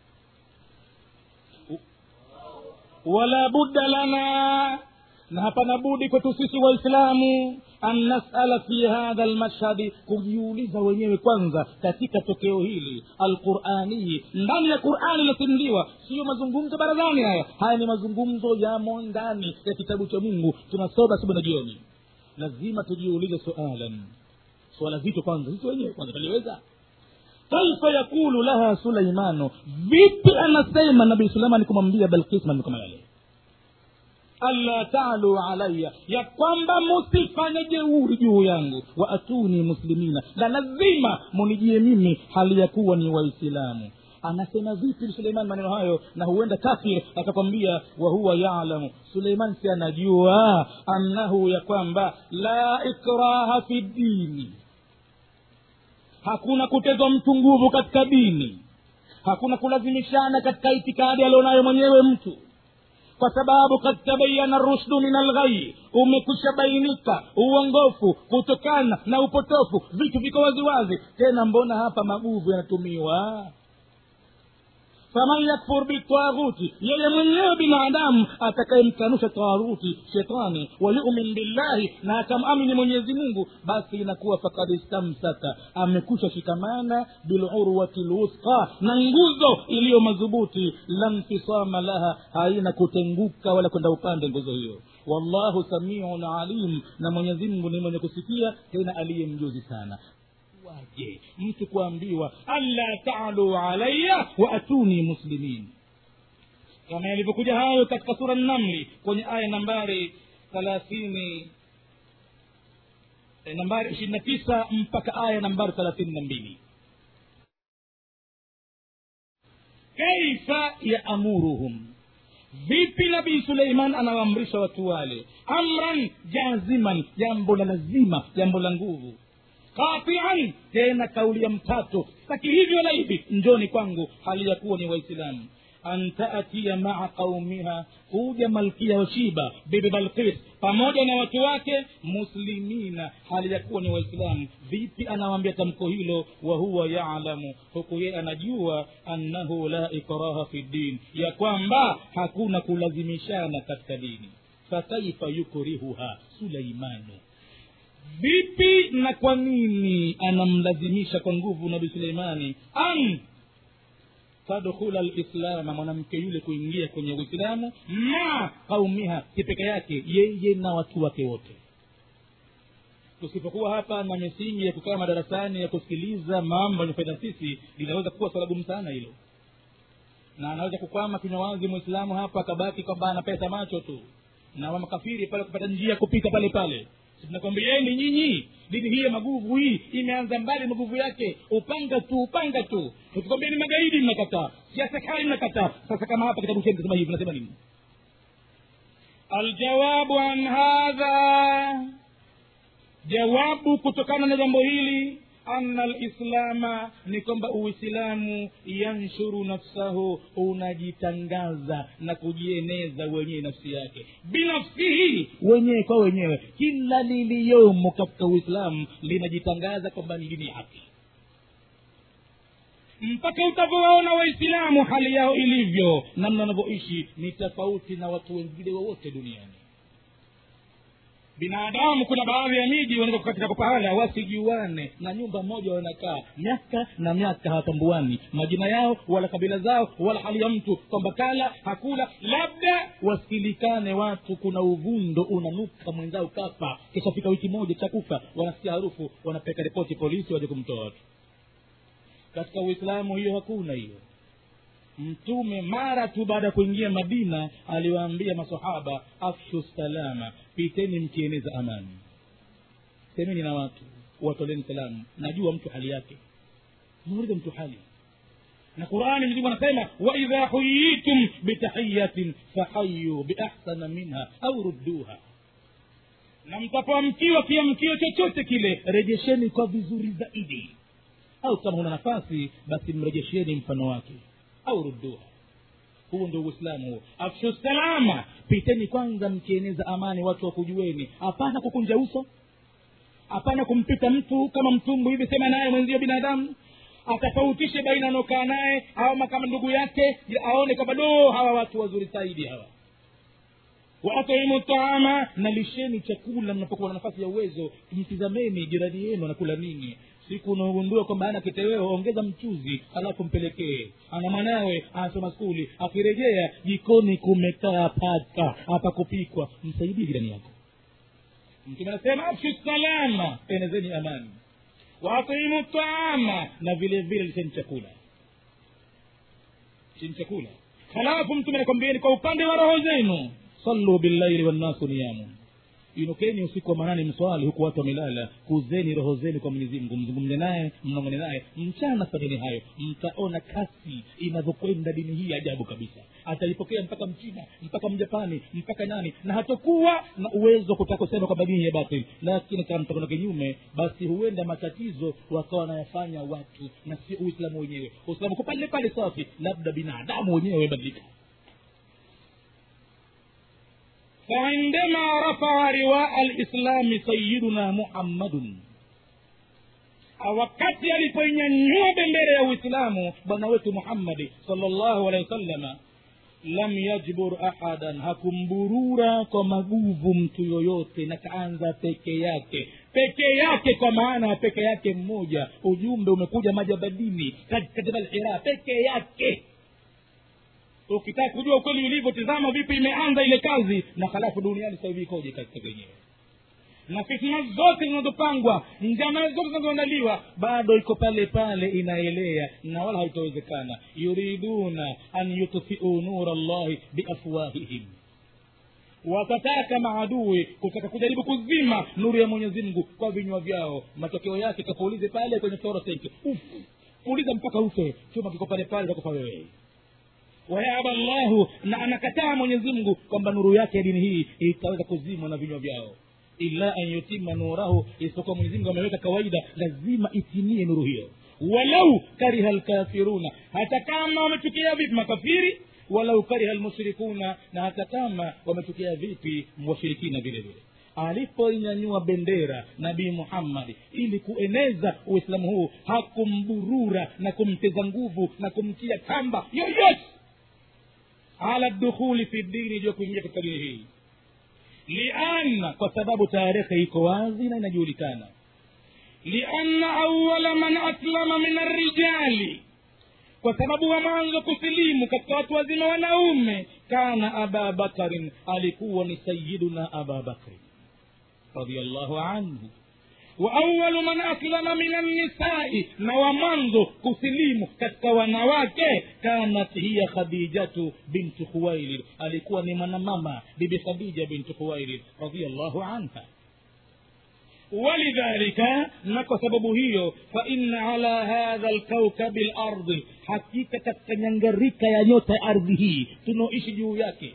[SPEAKER 2] wala budda lana na hapana budi kwetu sisi waislamu an nasala fi hadha lmashhadi kujiuliza wenyewe kwanza katika tokeo hili alquranii ndani ya qurani iliyosimuliwa siyo mazungumzo barazani haya haya ni mazungumzo yamo ndani ya kitabu cha mungu tunasoma asubuhi na jioni lazima tujiulize sualan swala zito kwanza sisi wenyewe kwanza taliweza kaifa yakulu laha suleimanu vipi anasema nabii suleimani kumwambia balkis maneno kama yale alla talu alaya ya kwamba musifanye jeuri juu yangu wa atuni muslimina na lazima munijie mimi hali ya kuwa ni waislamu anasema vipi suleiman maneno hayo na huenda kafir akakwambia wahuwa yalamu suleiman si anajua annahu ya kwamba la ikraha fi dini hakuna kutezwa mtu nguvu katika dini hakuna kulazimishana katika itikadi alionayo mwenyewe mtu kwa sababu kad tabayana rushdu min alghai umekwisha bainika uongofu kutokana na upotofu vitu viko waziwazi tena mbona hapa maguvu yanatumiwa faman yakfur bitaghuti yeye mwenyewe binadamu atakayemkanusha taghuti shetani wayumin billahi na akamamini mwenyezi mungu basi inakuwa fakad istamsaka amekusha shikamana bilurwati lwusqa na nguzo iliyo madhubuti la nfisama laha haina kutenguka wala kwenda upande nguzo hiyo wallahu samiun alim na mwenyezi mungu ni mwenye kusikia tena aliye mjuzi sana waje mtu kuambiwa alla talu alaya waatuni muslimin kama yalivyokuja hayo katika sura namli kwenye aya nambari thalathini eh, nambari ishirini na tisa mpaka aya nambari thelathini na mbili kaifa yaamuruhum vipi nabii suleiman anawaamrisha watu wale amran jaziman jambo la lazima jambo la nguvu qatian tena kauli ya mtato saki hivyo la hivi njoni kwangu hali ya kuwa ni waislamu an taatiya maa qaumiha kuja malkia wa shiba bibi balkis pamoja na watu wake muslimina hali ya kuwa ni waislamu vipi anawaambia tamko hilo wa huwa yalamu huku yeye anajua annahu la ikraha fi ddin ya kwamba hakuna kulazimishana katika dini fakaifa yukrihuha suleimanu vipi na kwa nini anamlazimisha kwa nguvu nabii suleimani an tadkhula lislama mwanamke yule kuingia kwenye uislamu ma qaumiha kipeke yake yeye na watu wake wote tusipokuwa hapa na misingi ya kukaa madarasani ya kusikiliza mambo yanayofanya sisi linaweza kuwa swala gumu sana hilo na anaweza kukwama kinywa wazi mwislamu hapa akabaki kwamba ana pesa macho tu na wamakafiri pale kupata njia ya kupita pale pale tunakwambieni nyinyi dini hii ya maguvu hii imeanza mbali maguvu yake upanga tu upanga tu tukikwambieni magaidi mnakataa siasa kali mnakataa sasa kama hapa kitabu chenu kisema hivi nasema nini aljawabu an hadha jawabu kutokana na jambo hili ana lislama ni kwamba uislamu yanshuru nafsahu unajitangaza na kujieneza wenyewe nafsi yake binafsihi wenyewe kwa wenyewe kila liliyomo katika uislamu linajitangaza kwamba ni dini ya haki mpaka utavyowaona waislamu hali yao ilivyo namna wanavyoishi ni tofauti na watu wengine wowote duniani binadamu kuna baadhi ya miji wanaweza katika pahala wasijuane na nyumba moja wanakaa miaka na miaka hawatambuani majina yao wala kabila zao wala hali ya mtu kwamba kala hakula labda wasilikane watu kuna uvundo unanuka mwenzao kafa kishafika wiki moja cha kufa wanasikia harufu wanapeka ripoti polisi waje kumtoa watu katika uislamu hiyo hakuna hiyo mtume mara tu baada ya kuingia madina aliwaambia masahaba afshu salama piteni mkieneza amani semeni na watu watoleni salamu najua mtu hali yake muulize mtu hali na qurani mzimu anasema waidha huyitum bitahiyatin fahayu biahsana minha au rudduha na mtapoamkiwa kiamkio chochote kile rejesheni kwa vizuri zaidi au kama huna nafasi basi mrejesheni mfano wake au rudduha huo ndio uislamu huo afshu salama piteni kwanza mkieneza amani watu wakujueni hapana kukunja uso hapana kumpita mtu kama mtumbu hivi sema naye mwenzio binadamu atofautishe baina anaokaa naye au kama ndugu yake aone kwamba do hawa watu wazuri zaidi hawa waatimu taama na lisheni chakula mnapokuwa na nafasi ya uwezo mtizameni jirani yenu anakula nini siku unaogundua kwamba ana kiteweo ongeza mchuzi alafu mpelekee ana mwanawe anasoma skuli akirejea jikoni kumekaa paka hapa kupikwa msaidie jirani yako mtume anasema afshu salama enezeni amani waatimu taama na vile vile lisheni chakula lisheni chakula halafu mtume anakwambieni kwa upande wa roho zenu sallu billaili wannasu niyamun inukeni usiku wa manane mswali huku watu wamelala kuzeni roho zenu kwa mwenyezi mungu mzungumze naye mnongone naye mchana fanyeni hayo mtaona kasi inavyokwenda dini hii ajabu kabisa ataipokea mpaka mchina mpaka mjapani mpaka nani na hatakuwa na uwezo wa kutaka kusema kwamba dini ya batil lakini kama mtakwenda kinyume basi huenda matatizo wakawa wanayafanya watu na sio uislamu wenyewe uislamu kupale pale safi labda binadamu wenyewe wamebadilika فعندما رفع رواء الإسلام سيدنا محمد wakati alipoinyanyua bendera ya uislamu bwana wetu muhammadi salllahu alehi wasalama lam yajbur ahadan hakumburura kwa maguvu mtu yoyote na kaanza peke yake peke yake kwa maana ya peke yake mmoja ujumbe umekuja majabadini katika jabal hira peke yake ukitaka kujua ukweli ulivyo tizama vipi imeanza ile kazi na halafu duniani sasa hivi ikoje katika wenyewe na fitna zote zinazopangwa njama zote zinazoandaliwa bado iko pale pale inaelea na wala haitawezekana yuriduna an yutfiu nura llahi biafwahihim watataka maadui kutaka kujaribu kuzima nuru ya mwenyezi mungu kwa vinywa vyao matokeo yake kapuulize pale kwenye fluorescent Uf, puliza mpaka ufe chuma kiko pale pale utakufa wewe wayaba llahu na anakataa mwenyezi mungu kwamba nuru yake ya dini hii itaweza kuzimwa na vinywa vyao illa an yutima nurahu isipokuwa mwenyezi mungu ameweka kawaida lazima itimie nuru hiyo walau kariha lkafiruna hata kama wamechukia vipi makafiri walau kariha lmushrikuna na hata kama wamechukia vipi washirikina vile vile alipoinyanyua bendera nabii muhammadi ili kueneza uislamu huu hakumburura na kumteza nguvu na kumtia kamba yoyote ala dukhuli fi dini juu ya kuingia katika dini hii lianna kwa sababu tarehe iko wazi na inajulikana lianna awala man aslama min arrijali kwa sababu wa mwanzo kusilimu katika watu wazima wanaume kana aba bakarin alikuwa ni sayiduna aba bakrin radiallahu anhu wa awalu man aslama min annisai na wa mwanzo kusilimu katika wanawake kanat hiya khadijatu bintu khuwailid alikuwa ni mwanamama bibi khadija bintu khuwailid radiallahu anha walidhalika na kwa sababu hiyo faina ala hadha lkaukabi lardi hakika katika nyangarika ya nyota ya ardhi hii tunaoishi juu yake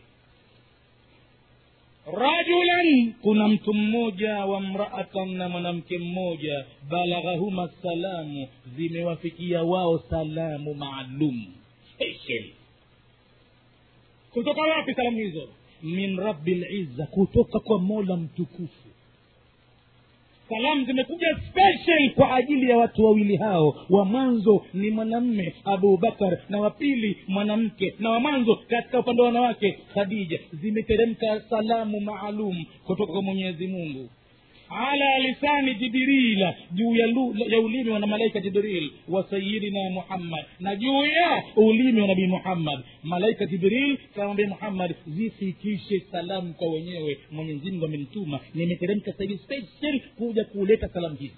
[SPEAKER 2] rajulan kuna mtu mmoja wa mraatan na mwanamke mmoja balaghahuma salamu zimewafikia wao salamu maalum special kutoka wapi salamu hizo min rabi lizza kutoka kwa mola mtukufu salamu zimekuja special kwa ajili ya watu wawili hao wa mwanzo ni mwanamme abubakar na wa pili mwanamke na wa mwanzo katika upande wa wanawake khadija zimeteremka salamu maalum kutoka kwa mwenyezi mungu ala lisani jibrila juu ya, lu, ya ulimi wa malaika jibril wa sayidina muhammad na juu ya ulimi wa nabii muhammad malaika jibril kamwambia muhammad zifikishe salamu kwa wenyewe mwenyezimngu amenituma nimeteremka sahivi special kuja kuleta salamu hizi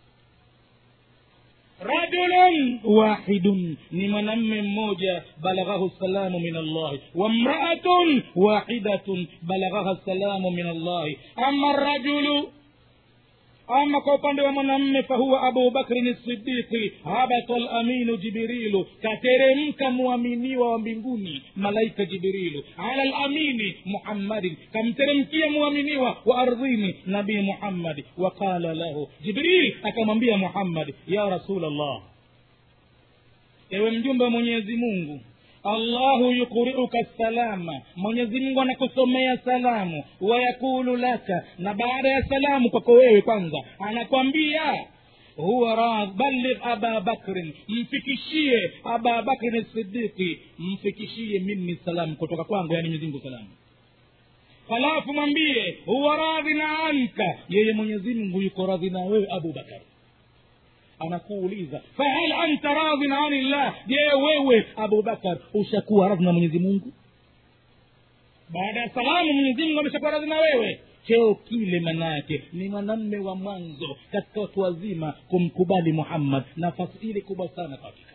[SPEAKER 2] rajulun wahidun ni mwanamme mmoja balaghahu salamu min allahi wa mraatun wahidatun balaghaha salamu min allahi ama rajulu ama kwa upande wa mwanamme fahuwa abubakrin sidiki habata laminu jibrilu kateremka muaminiwa wa mbinguni malaika jibrilu ala lamini muhammadin kamteremkia muaminiwa wa ardhini nabii muhammadi waqala lahu jibril akamwambia muhammadi ya rasul allah ewe mjumbe wa mwenyezi mungu allahu yukuriuka salama mwenyezi mungu anakusomea salamu wayakulu laka na baada ya salamu kwako wewe kwanza anakwambia huwa radh balligh aba bakrin mfikishie aba bakrin sidiki mfikishie mimi salamu kutoka kwangu yani mwenyezi mungu salamu halafu mwambie huwa radhin anka yeye mwenyezi mungu yuko radhi na wewe abubakari anakuuliza fahal anta radhin ani llah je wewe abubakar ushakuwa radhi na mwenyezi mungu baada ya salamu mwenyezi mungu ameshakuwa radhi na wewe cheo kile manake ni mwanamme wa mwanzo katika watu wazima kumkubali muhammad nafasi ile kubwa sana katika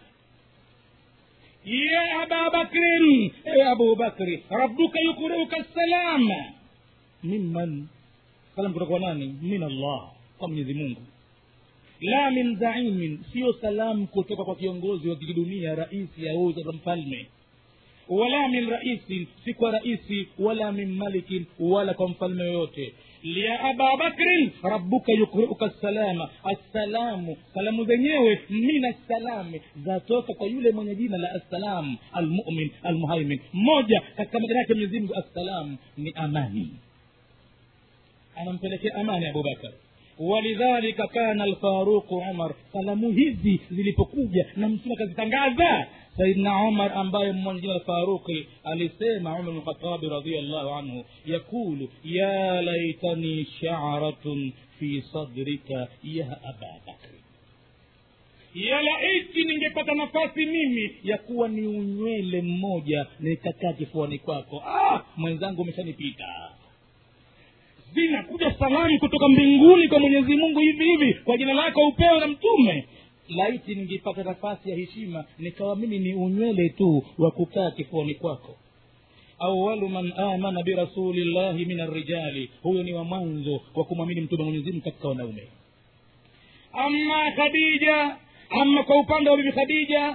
[SPEAKER 2] ye ababakrin ewe abubakri rabbuka yukuriuka salama mimman salam kutoka nani min allah kwa mwenyezi mungu la min zaimin sio salamu kutoka kwa kiongozi wa kidunia raisi au za mfalme wala min raisin si kwa raisi wala min malikin wala kwa mfalme yoyote ya aba bakrin rabbuka yukriuka salama assalamu salamu zenyewe min assalami zatoka kwa yule mwenye jina la assalam almumin almuhaimin mmoja katika majina yake mwenyezimngu assalam ni amani anampelekea amani abubakar walidhalika kana alfaruqu umar salamu hizi zilipokuja na mtume akazitangaza saidna umar ambaye mmoja jina la faruqi alisema umar bnu khatabi radiallahu anhu yaqulu ya laitani sharatun fi sadrika ya aba bakri ya laiti ningepata nafasi mimi ya kuwa ni unywele mmoja nikakaa kifuani kwako ah, mwenzangu umeshanipita zinakuja salamu kutoka mbinguni kwa mwenyezi mungu hivi hivi kwa jina lako upewe na mtume laiti ningepata nafasi ya heshima nikawa mimi ni unywele tu wa kukaa kifuani kwako awalu man amana birasulillahi min arrijali huyo ni wa mwanzo wa kumwamini mtume mwenyezimungu katika wanaume ama khadija ama kwa upande wa bibi khadija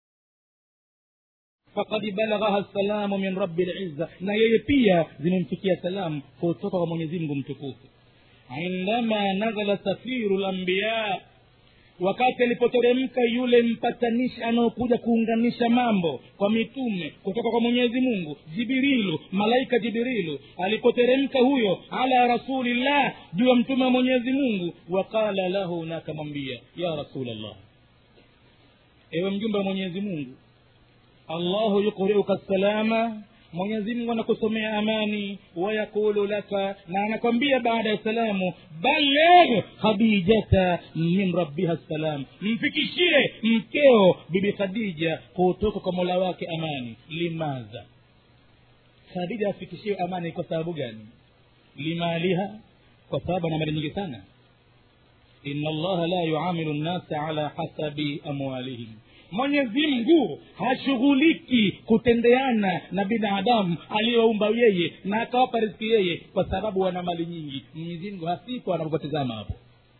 [SPEAKER 2] fakad balaghaha salamu min rabi lizza na yeye pia zimemfikia salamu kutoka kwa mwenyezimngu mtukufu indama nazala safiru lambiya wakati alipoteremka yule mpatanishi anaokuja kuunganisha mambo kwa mitume kutoka kwa mwenyezi mungu jibirilu malaika jibirilu alipoteremka huyo ala rasulillah juu ya mtume wa mwenyezi mungu waqala lahu na akamwambia ya rasulllah ewe mjumbe wa mwenyezi mungu allahu yukriuka salama mwenyezi mungu anakusomea amani wayaqulu laka na anakwambia baada ya salamu baligh khadijata min rabbiha salam mfikishie mkeo bibi khadija kutoka kwa mola wake amani limadha khadija afikishiwe amani kwa sababu gani limaliha kwa sababu ana mali nyingi sana ina allaha la yuamilu nnasa ala hasabi amwalihim mwenyezi mungu hashughuliki kutendeana na binadamu aliyoumba yeye na akawapa riziki yeye kwa sababu wana mali nyingi mwenyezi mungu hasipo anapopotezama hapo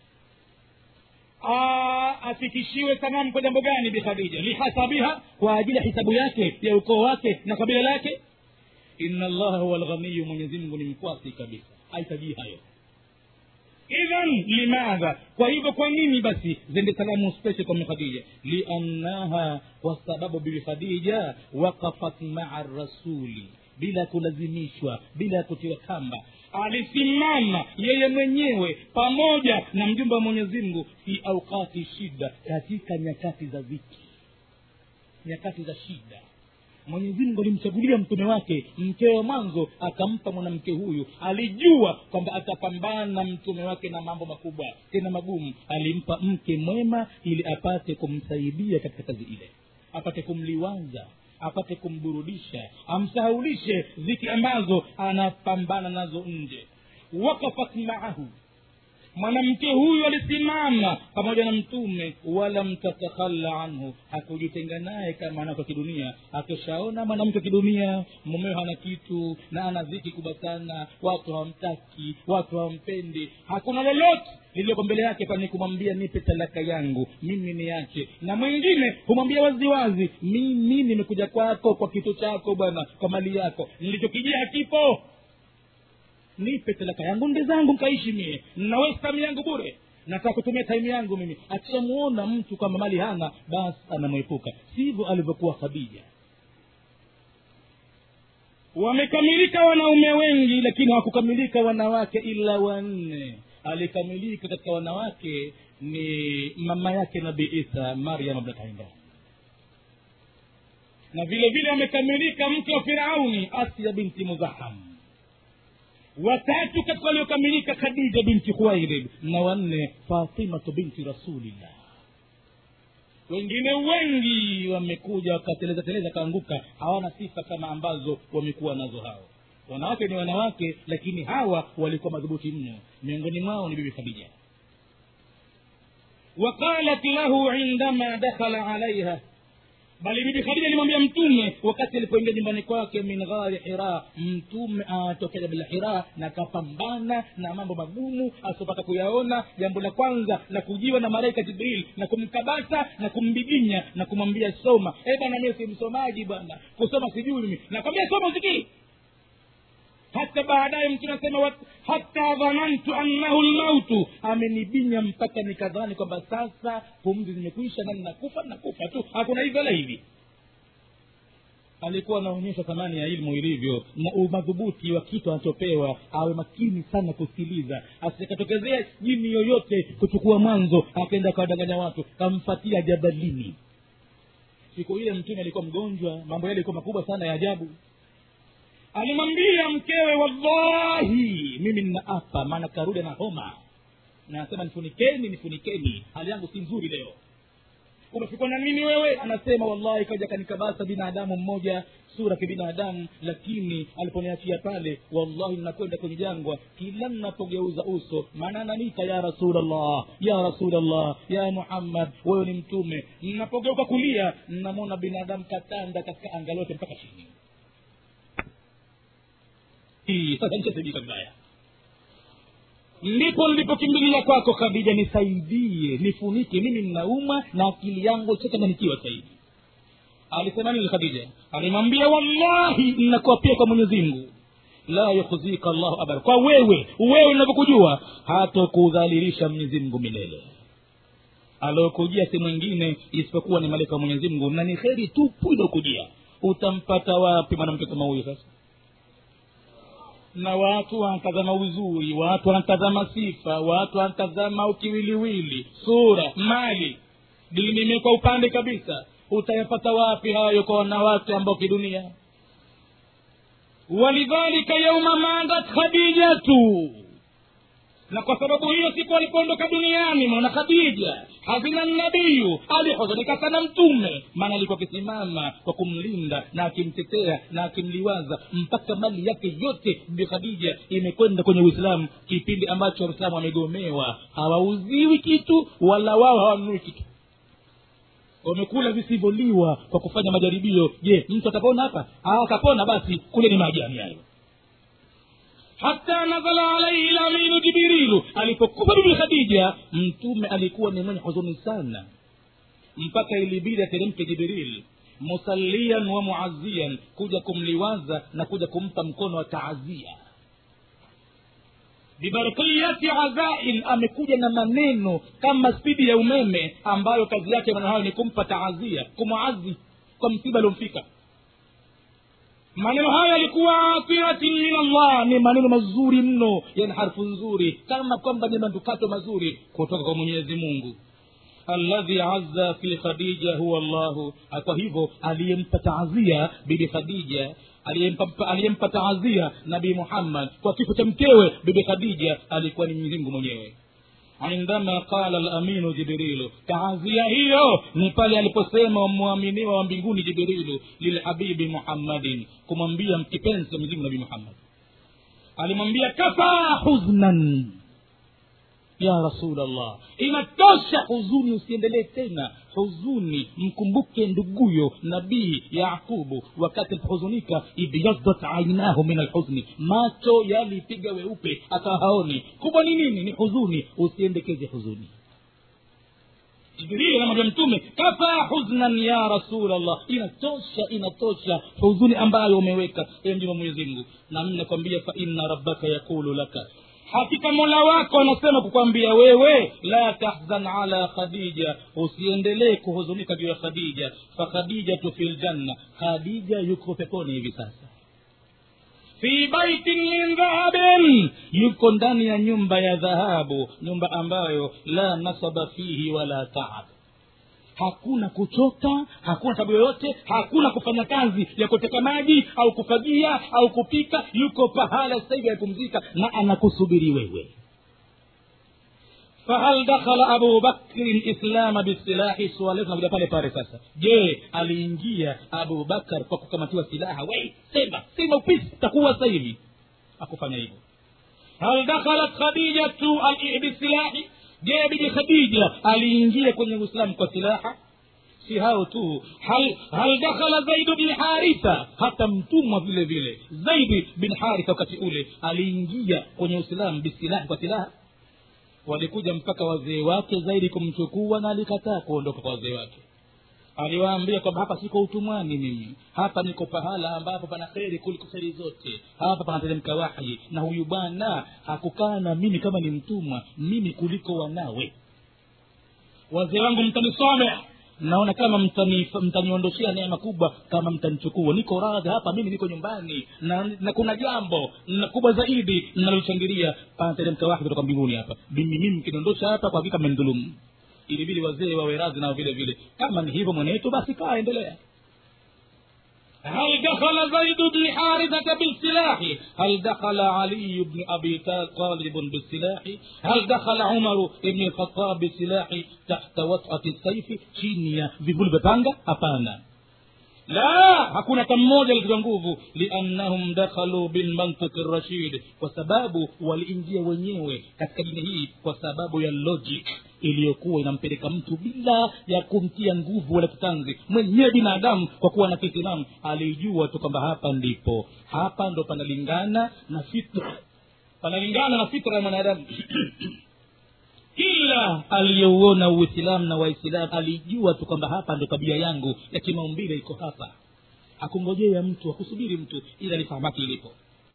[SPEAKER 2] afikishiwe sanamu kwa jambo gani bikhadija lihasabiha kwa ajili ya hisabu yake ya ukoo wake na kabila lake ina allaha huwa lghaniyu mwenyezi mungu ni mkwasi kabisa haitajii hayo idhan limadha kwa hivyo kwa nini basi zende salamu special kwa khadija liannaha kwa sababu bibi khadija wakafat maa rasuli bila kulazimishwa bila kutiwa kamba alisimama yeye mwenyewe pamoja na mjumbe wa mwenyezi mungu fi aukati shida katika nyakati za viki nyakati za shida mwenyezi mungu alimchagulia mtume wake mkewe wa mwanzo akampa mwanamke huyu alijua kwamba atapambana na mtume wake na mambo makubwa tena magumu alimpa mke mwema ili apate kumsaidia katika kazi ile apate kumliwaza apate kumburudisha amsahaulishe ziki ambazo anapambana nazo nje wakafat maahu mwanamke huyu alisimama pamoja na mtume wala mtatakhalla anhu hakujitenga naye kama mwanamke wa kidunia akishaona mwanamke wa kidunia mumeo hana kitu na ana dhiki kubwa sana watu hawamtaki watu hawampendi hakuna lolote lililoko mbele yake pani kumwambia nipe talaka yangu mimi niache na mwingine humwambia waziwazi mimi nimekuja kwako kwa kitu chako bwana kwa mali yako nilichokijia hakipo nipe talaka yangu nde zangu nkaishi mie nawesi time yangu bure nataka kutumia time yangu mimi akishamuona mtu kwamba mali hana basi anamwepuka sivyo alivyokuwa khadija wamekamilika wanaume wengi lakini hawakukamilika wanawake ila wanne alikamilika katika wanawake ni mama yake nabii isa maryam bnataimran na vile vile amekamilika mke wa firauni asia binti muzaham watatu katika waliokamilika khadija binti khuwailid na wanne fatimatu binti rasulillah wengine wengi wamekuja wakateleza teleza kaanguka hawana sifa kama ambazo wamekuwa nazo hao wanawake ni wanawake lakini hawa walikuwa madhubuti mno miongoni mwao ni bibi khadija waqalat lahu indama dakhala alaiha bali bibi khadija alimwambia mtume wakati alipoingia nyumbani kwake min ghari hira mtume anatokea jabal hira na kapambana na mambo magumu asiopata kuyaona jambo la kwanza la kujiwa na malaika jibril na kumkabasa na kumbiginya na kumwambia soma e bwana mie si msomaji bwana kusoma sijui mimi nakwambia soma usikii hata baadaye mtume anasema hata dhanantu annahu lmautu amenibinya mpaka nikadhani kwamba sasa pumzi zimekwisha na nakufa nakufa tu hakuna hivi wala hivi alikuwa anaonyesha thamani ya ilmu ilivyo na umadhubuti wa kitu anachopewa awe makini sana kusikiliza asikatokezea jini yoyote kuchukua mwanzo akaenda kawadanganya watu kamfatia jabalini siku ile mtume alikuwa mgonjwa mambo yale alikuwa makubwa sana ya ajabu alimwambia mkewe wallahi mimi ninaapa maana karudi na homa na anasema nifunikeni nifunikeni hali yangu si nzuri leo umefikwa na nini wewe anasema wallahi kaja kanikabasa binadamu mmoja sura kibinadamu lakini aliponiachia pale wallahi ninakwenda kwenye jangwa kila ninapogeuza uso maana ananiita ya rasulllah ya rasulllah ya muhammad wewe ni mtume ninapogeuka kulia namwona binadamu katanda katika anga lote mpaka chini hii sasa nishasibika vibaya ndipo nilipokimbilia kwako khadija nisaidie nifunike mimi ninauma na akili yangu chachanganikiwa zaidi alisema nini khadija alimwambia wallahi ninakuapia kwa mwenyezi mungu la yukhzika llahu abada kwa wewe wewe unavyokujua hatokudhalilisha mwenyezi mungu milele aliokujia si mwingine isipokuwa ni malaika wa mwenyezi mungu na ni kheri tupu iliokujia utampata wapi mwanamke kama huyu sasa na watu wanatazama uzuri watu wanatazama sifa watu wanatazama ukiwiliwili sura mali dini imekuwa upande kabisa utayapata wapi hayo kwa wanawake ambao kidunia walidhalika yauma mandat khadijatu na kwa sababu hiyo siku alipoondoka duniani mwana khadija hazina nabiyu alihuzunika sana mtume maana alikuwa akisimama kwa kumlinda na akimtetea na akimliwaza mpaka mali yake yote bi khadija imekwenda kwenye uislamu kipindi ambacho waislamu wamegomewa hawauziwi kitu wala wao hawanunui kitu wamekula visivyoliwa kwa kufanya majaribio je mtu atapona hapa akapona basi kule ni maajani hayo hata nazala alaihi laminu jibrilu alipokufa bibi khadija mtume alikuwa ni mwenye huzuni sana mpaka ilibidi ateremke jibril musallian wa muazian kuja kumliwaza na kuja kumpa mkono wa taazia bibarkiyati azain amekuja na maneno kama spidi ya umeme ambayo kazi yake maneno hayo ni kumpa taazia kumwazi kwa msiba aliomfika maneno hayo yalikuwa atiratin min allah ni maneno mazuri mno yani harfu nzuri kama kwamba ni manukato mazuri kutoka kwa mwenyezi mungu alladhi azza fi khadija huwa llahu kwa hivyo aliyempa taazia bibi khadija aliyempa aliyempa taazia nabii muhammad kwa kifo cha mkewe bibi khadija alikuwa ni mwenyezi mwenyewe indama qala laminu jibrilu taazia hiyo ni pale aliposema mwaminiwa wa mbinguni jibrilu lilhabibi muhammadin kumwambia mkipenzi wa mwenyezi nabii muhammad alimwambia kafa huznan ya rasulllah inatosha huzuni usiendelee tena huzuni mkumbuke nduguyo nabii yaqubu wakati alipohuzunika ibyadat ainahu min alhuzni macho yalipiga weupe akawa haoni kubwa ni nini ni huzuni usiendekeze huzuni jibrili anamwambia mtume kafa huznan ya rasulllah inatosha inatosha huzuni ambayo umeweka e mjuma mwenyezi mungu nami nakwambia fa inna rabbaka yaqulu laka hakika mola wako anasema kukwambia wewe la tahzan ala khadija usiendelee kuhuzunika juu ya khadija fakhadijatu fi ljanna khadija yuko peponi hivi sasa fi baitin min dhahabin yuko ndani ya nyumba ya dhahabu nyumba ambayo la nasaba fihi wala taab hakuna kuchoka hakuna tabu yoyote hakuna kufanya kazi ya kuteka maji au kufagia au kupika yuko pahala sasa hivi yapumzika na anakusubiri wewe fahal dakhala abu bakrin islama bisilahi swali tunakuja pale pale sasa je aliingia abu bakar kwa kukamatiwa silaha wei sema sema upisi takuwa sasa hivi akufanya hivyo hal dakhalat khadijatu bisilahi je bibi khadija aliingia kwenye uislamu kwa silaha si hao tu hal, hal dakhala zaidu bin haritha hata mtumwa vile vile zaidi bin haritha wakati ule aliingia kwenye uislamu bisilahi kwa silaha walikuja mpaka wazee wake zaidi kumchukua na alikataa kuondoka kwa wazee wake aliwaambia kwamba hapa siko utumwani mimi hapa niko pahala ambapo pana kheri kuliko kheri zote hapa panateremka wahyi na huyu bwana hakukaa na mimi kama ni mtumwa mimi kuliko wanawe wazee wangu mtanisome naona kama mtani- mtaniondoshea neema kubwa kama mtanichukua niko radhi hapa mimi niko nyumbani na, na kuna jambo na kubwa zaidi nalochangilia panateremka wake kutoka mbinguni hapa mimi mimi mkiniondosha hapa kwa hakika mmenidhulumu ilibidi wazee wawe radhi nao vile vile kama ni hivyo mwenetu basi kaa endelea هل دخل زيد بن حارثة بالسلاح هل دخل علي بن أبي طالب بالسلاح هل دخل عمر بن الخطاب بالسلاح تحت وطأة السيف chini ya vivuli vya panga hapana la hakuna hata mmoja alitiwa nguvu liannahum dakhalu bilmantiki rashid kwa sababu waliingia wenyewe katika dini hii kwa sababu ya logic iliyokuwa inampeleka mtu bila ya kumtia nguvu wala kitanzi mwenyewe binadamu kwa kuwa na kitimamu alijua tu kwamba hapa ndipo hapa ndo panalingana na fitra panalingana na fitra ya mwanadamu kila aliyeuona uislamu na waislamu alijua tu kwamba hapa ndo tabia yangu ya kimaumbile iko hapa akungojea mtu akusubiri mtu ila lifahamaki ilipo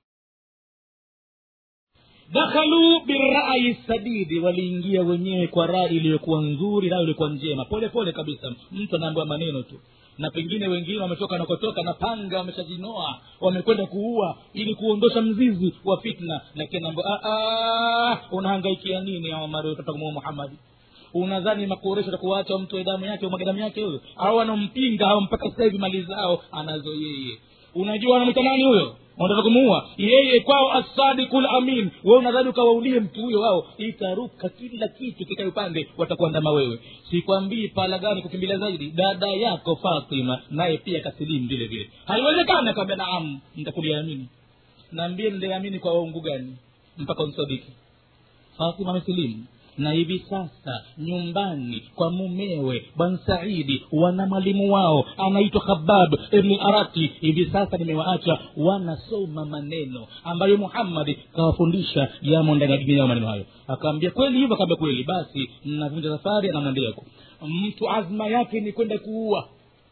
[SPEAKER 2] dakhalu birai sadidi waliingia wenyewe kwa rai iliyokuwa nzuri nayo ilikuwa njema pole pole kabisa mtu anaambiwa maneno tu na pengine wengine wametoka nakotoka na panga wameshajinoa wamekwenda kuua ili kuondosha mzizi wa fitna lakini anaambiwa unahangaikia nini omar utatamua muhammadi unadhani makoresho takuwacha mtu damu yake umwaga damu yake huyo au anampinga au mpaka sasa hivi mali zao anazo yeye unajua anamwita nani huyo wanataka kumuua yeye kwao asadiku lamin we unadhani ukawaulie mtu huyo wao itaruka kila kitu kikae upande watakuandama wewe sikwambii pala gani kukimbilia zaidi dada yako fatima naye pia kasilimu vile vile haiwezekani akawambia naam ntakuliamini naambie niliamini kwa waungu gani mpaka unsadiki fatima amesilimu na hivi sasa nyumbani kwa mumewe bwan saidi wana mwalimu wao anaitwa khabab ibni arati hivi sasa nimewaacha wanasoma maneno ambayo muhammadi kawafundisha yamo ndani ya dini yao maneno hayo akaambia kweli hivyo akaambia kweli basi navunja safari anamwendeako mtu azma yake ni kwenda kuua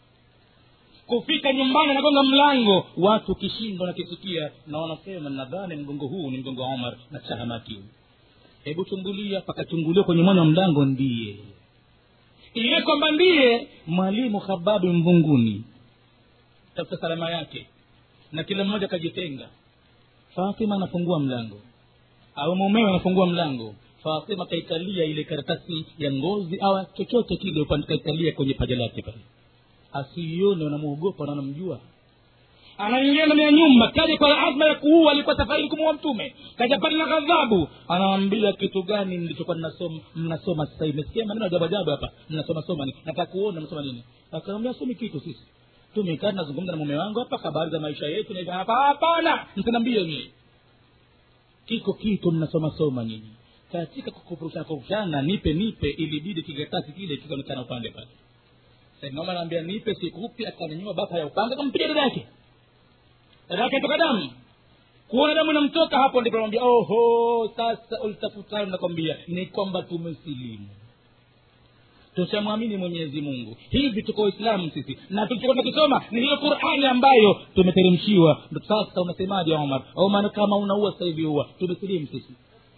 [SPEAKER 2] kufika nyumbani anagonga mlango watu kishindo nakisikia na wanasema nadhani mgongo huu ni mgongo wa omar na chahamaki huu hebu chungulia pakachunguliwa kwenye mwana wa mlango ndiye ile kwamba ndiye mwalimu hababi mvunguni tafuta salama yake na kila mmoja akajitenga fatima anafungua mlango au mumewe anafungua mlango fatima kaikalia ile karatasi ya ngozi au chochote kile upande kaikalia kwenye paja lake pale asiione wanamwogopa na wanamjua anaingia ndani ya nyumba kaja kwa azma ya kuua alikuwa safarini kumuua mtume kaja pale na ghadhabu anawambia kitu gani nilichokuwa mnasoma mnasoma sasa hivi mesikia maneno ajabu ajabu hapa mnasoma soma nini nataka kuona mnasoma nini akamwambia somi kitu sisi tumekaa tunazungumza na mume wangu hapa habari za maisha yetu na hivyo hapa hapana msinambie nyie kiko kitu mnasoma soma nyinyi katika kukupurushana kurushana nipe nipe ilibidi kikaratasi kile kikaonekana upande pale saidnoma anaambia nipe sikupi akanyanyua bapa ya upanga kampiga dada yake dada yake toka damu kuona damu inamtoka hapo ndipo anamwambia oho sasa ulitafutalo nakwambia ni kwamba tumesilimu tushamwamini mwenyezi mungu hivi tuko waislamu sisi na tulichokwenda kusoma ni hiyo qurani ambayo tumeteremshiwa Ndo sasa unasemaje omar omar kama unaua sasa hivi ua tumesilimu sisi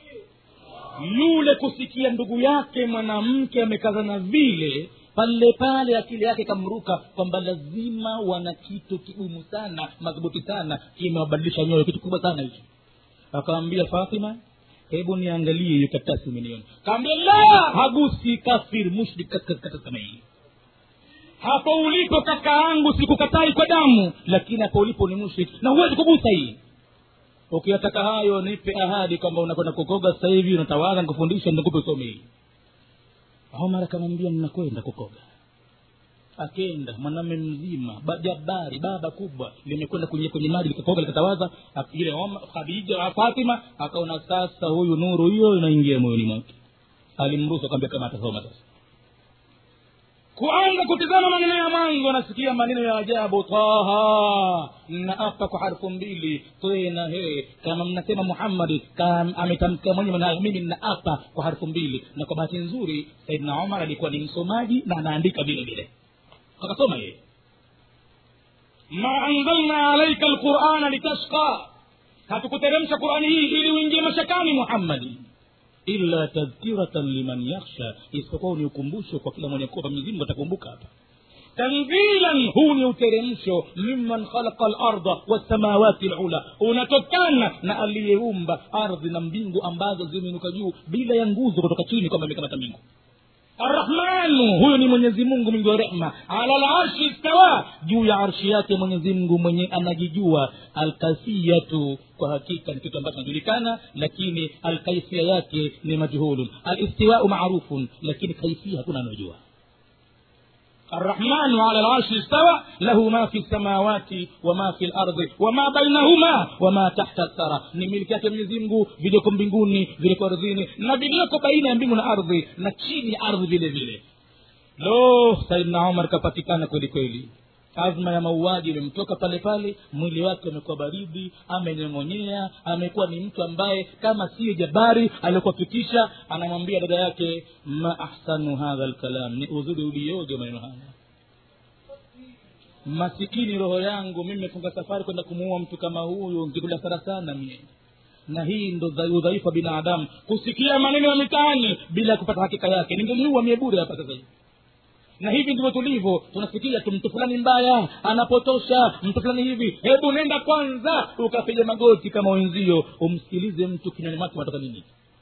[SPEAKER 2] yule kusikia ndugu yake mwanamke amekazana vile pale pale akili yake kamruka kwamba lazima wana kitu kigumu sana madhubuti sana kimewabadilisha nyoyo kitu kubwa sana hicho akawambia fatima hebu niangalie hiyo karatasi umeniona kaambia la hagusi kafir mushrik katika karatasi kama hii hapo ulipo kaka yangu sikukatai kwa damu lakini hapo ulipo ni mushrik na huwezi kugusa hii ukiyataka hayo nipe ahadi kwamba unakwenda kukoga sasa hivi unatawaza nikufundisha nikupe usome hii omar akamwambia ninakwenda kukoga akenda mwanamme mzima ba- jabari baba kubwa limekwenda kwenye kwenye maji likakoga likatawaza ak- ile Omar- khadija wa fatima akaona sasa huyu nuru hiyo inaingia moyoni mwake alimruhusu akamwambia kama atasoma sasa kuanza kutizama maneno ya mwanzo anasikia maneno ya ajabu taha naapa kwa harfu mbili tena he kama mnasema muhammadi kam- ametamka mwenyewe nayo mimi naapa kwa harfu mbili na kwa bahati nzuri saidna omar alikuwa ni msomaji na anaandika vile vile akasoma yeye ma anzalna alaika lqurana litashqa hatukuteremsha qurani hii ili uingie mashakani muhammadi illa tadhkiratan liman yakhsha isipokuwa ni ukumbusho kwa kila mwenye kuopa mwenyezi mungu atakumbuka hapa tanzilan huu ni uteremsho mimman khalaqa larda wassamawati lula unatokana na aliyeumba ardhi na mbingu ambazo zimeinuka juu bila ya nguzo kutoka chini kwamba imekamata mbingu arrahmanu huyu ni mwenyezi mungu mwingi wa rehma ala larshi stawa juu ya arshi yake mwenyezi mungu mwenye anajijua alkaifiyatu kwa hakika ni kitu ambacho kinajulikana lakini alkaifia yake ni majhulun alistiwau marufun lakini kaifia hakuna anayojua الرحمن على العرش استوى له ما في السماوات وما في الارض وما بينهما وما تحت الثرى ni miliki yake mwenyezi mungu vilioko mbinguni vilioko ardhini na vilioko baina ya mbingu na ardhi na chini ya ardhi vile vile lo saidna umar kapatikana kweli kweli azma ya mauaji imemtoka pale pale mwili wake umekuwa baridi amenyong'onyea amekuwa ni mtu ambaye kama siyo jabari aliokuwa fikisha anamwambia dada yake ma ahsanu hadha lkalam ni uzuri ulioje maneno haya masikini roho yangu mimi mefunga safari kwenda kumuua mtu kama huyu nkikula sara sana mie na hii ndo udhaifu wa binadamu kusikia maneno ya mitaani bila ya kupata hakika yake ningeliua mie bure hapa sasa hivi na hivi ndivyo tulivyo tunasikia tu mtu fulani mbaya anapotosha mtu fulani hivi hebu nenda kwanza ukapiga magoti kama wenzio umsikilize mtu kinywani mwake matoka nini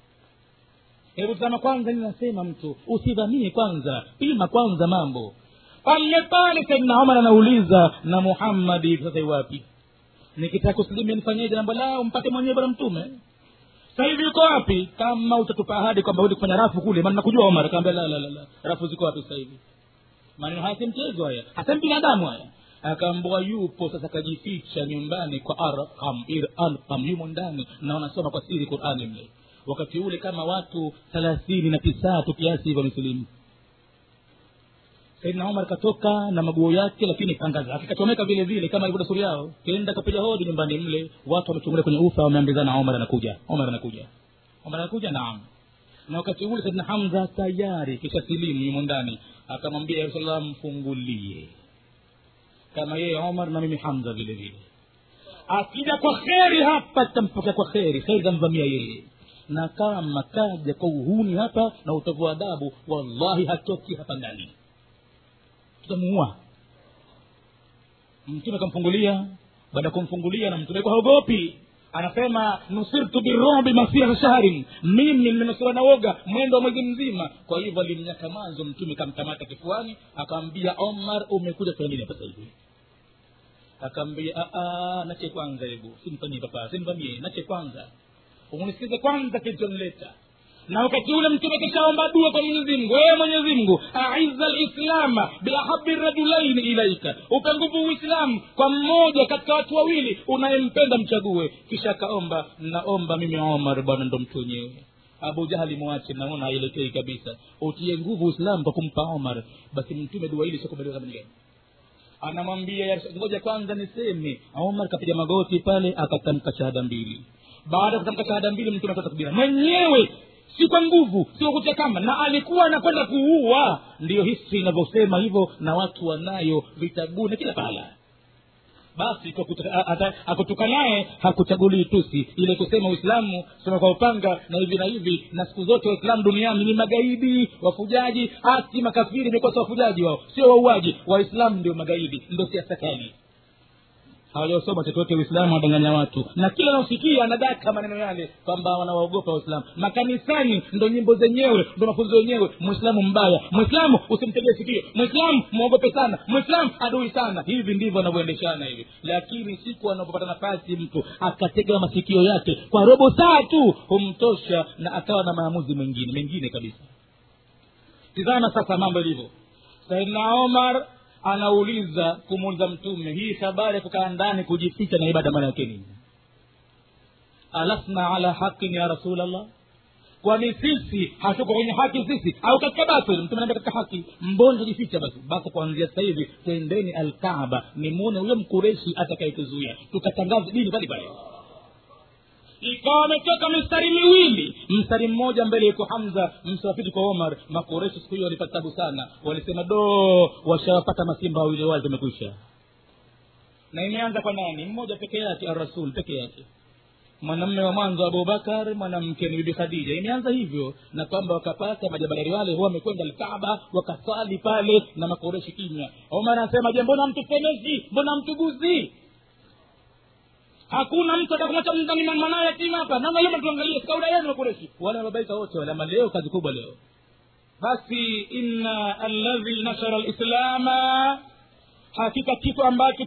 [SPEAKER 2] hebu tazama kwanza ninasema mtu usidhanie kwanza pima kwanza mambo pale pale saidna omar anauliza na muhammadi sasa iwapi nikitaka kusilimia nifanyeje jambo lao mpate mwenyewe bwana mtume sasa hivi yuko wapi kama utatupa ahadi kwamba udi kufanya rafu kule maana nakujua omar akaambia la, la, la, la. rafu ziko wapi sasa hivi maneno haya si mchezo haya hasa binadamu haya akaambua yupo sasa kajificha nyumbani kwa arqam ir alqam yumo ndani na wanasoma kwa siri qurani mle wakati ule kama watu thelathini na tisatu kiasi hivyo misilimu saidna umar katoka na maguo yake lakini panga zake kachomeka vile vile kama ilivyo desturi yao kenda kapiga hodi nyumbani mle watu wamechungulia kwenye ufa wameambizana omar anakuja omar anakuja omar anakuja naam na wakati ule saidna hamza tayari kisha silimu yumo ndani akamwambia ya rasulllah mfungulie kama yeye omar na mimi hamza vile vile akija kwa kheri hapa tampokea kwa kheri kheri tamvamia yeye na kama kaja kwa uhuni hapa na utovu wa adabu wallahi hatoki hapa ndani tutamuua mtume akamfungulia baada ya kumfungulia na mtume haogopi anasema nusirtu birobi masira shahrin mimi nimenusura na woga mwendo wa mwezi mzima kwa hivyo alimnyaka mwanzo mtume kamkamata kifuani akaambia omar umekuja kufanya nini hapa hivi akaambia nache kwanza hebu simfanyie papa simvamie nache kwanza unisikize kwanza kilichonileta na wakati ule mtume kishaomba dua kwa mwenyezi mungu ee mwenyezi mungu aiza lislama biahabi rajulaini ilaika upe nguvu uislamu kwa mmoja katika watu wawili unayempenda mchague kisha akaomba naomba mimi omar bwana ndo mtu wenyewe abu jahali mwache naona haielekei kabisa utie nguvu uislamu kwa kumpa omar basi mtume dua hili sikubaliwa namna gani anamwambia ngoja kwanza niseme omar kapiga magoti pale akatamka shahada mbili baada ya kutamka shahada mbili mtume atoa takbira mwenyewe si kwa nguvu si kwa kutia kamba na alikuwa anakwenda kuua ndiyo hisi inavyosema hivyo na watu wanayo vitabuni kila pahala basi akutuka naye hakuchagulii tusi ile kusema uislamu sema kwa upanga na hivi na hivi na siku zote waislamu duniani ni magaidi wafujaji hati makafiri imekosa wafujaji wao sio wauaji waislamu ndio magaidi ndio siasa kali hawajasoma chochote uislamu wadanganya watu na kila anaosikia anadaka maneno yale kwamba wanawaogopa waislamu makanisani ndo nyimbo zenyewe ndo mafunzo yenyewe mwislamu mbaya mwislamu usimtegee sikio mwislamu mwogope sana mwislamu adui sana hivi ndivyo wanavyoendeshana hivi lakini siku anapopata nafasi mtu akatega masikio yake kwa robo saa tu humtosha na akawa na maamuzi mengine mengine kabisa tizama sasa mambo ilivyo saidna omar anauliza kumuuliza mtume hii habari ya kukaa ndani kujificha na ibada maana yake nini alasna ala haqin ya rasulllah kwani sisi hatuko kwenye haki sisi au katika batil mtume anaambia katika haki mbona tujificha basi basi kuanzia sasa hivi tendeni alkaaba nimwone huyo mkureshi atakayetuzuia tukatangaza dini pale pale ikawa ametoka mistari miwili mstari mmoja mbele yuko hamza msafiri kwa omar makoreshi siku hiyo walipata tabu sana walisema do washawapata masimba wawili wale tumekwisha na imeanza kwa nani mmoja peke yake arasul peke yake mwanamme wa mwanzo abubakar mwanamke ni bibi khadija imeanza hivyo na kwamba wakapata majabadari wale huwa wamekwenda alkaaba wakasali pale na makoreshi kimya omar anasema je mbona mtusemezi mbona mtuguzi hakuna mtu atakumwacha mndani mwanawe yatima hapa namna hiyo tuangalie kauda yenu makoreshi wale wababaika wote wale ama leo kazi kubwa leo basi inna alladhi nashara lislama hakika kitu ambacho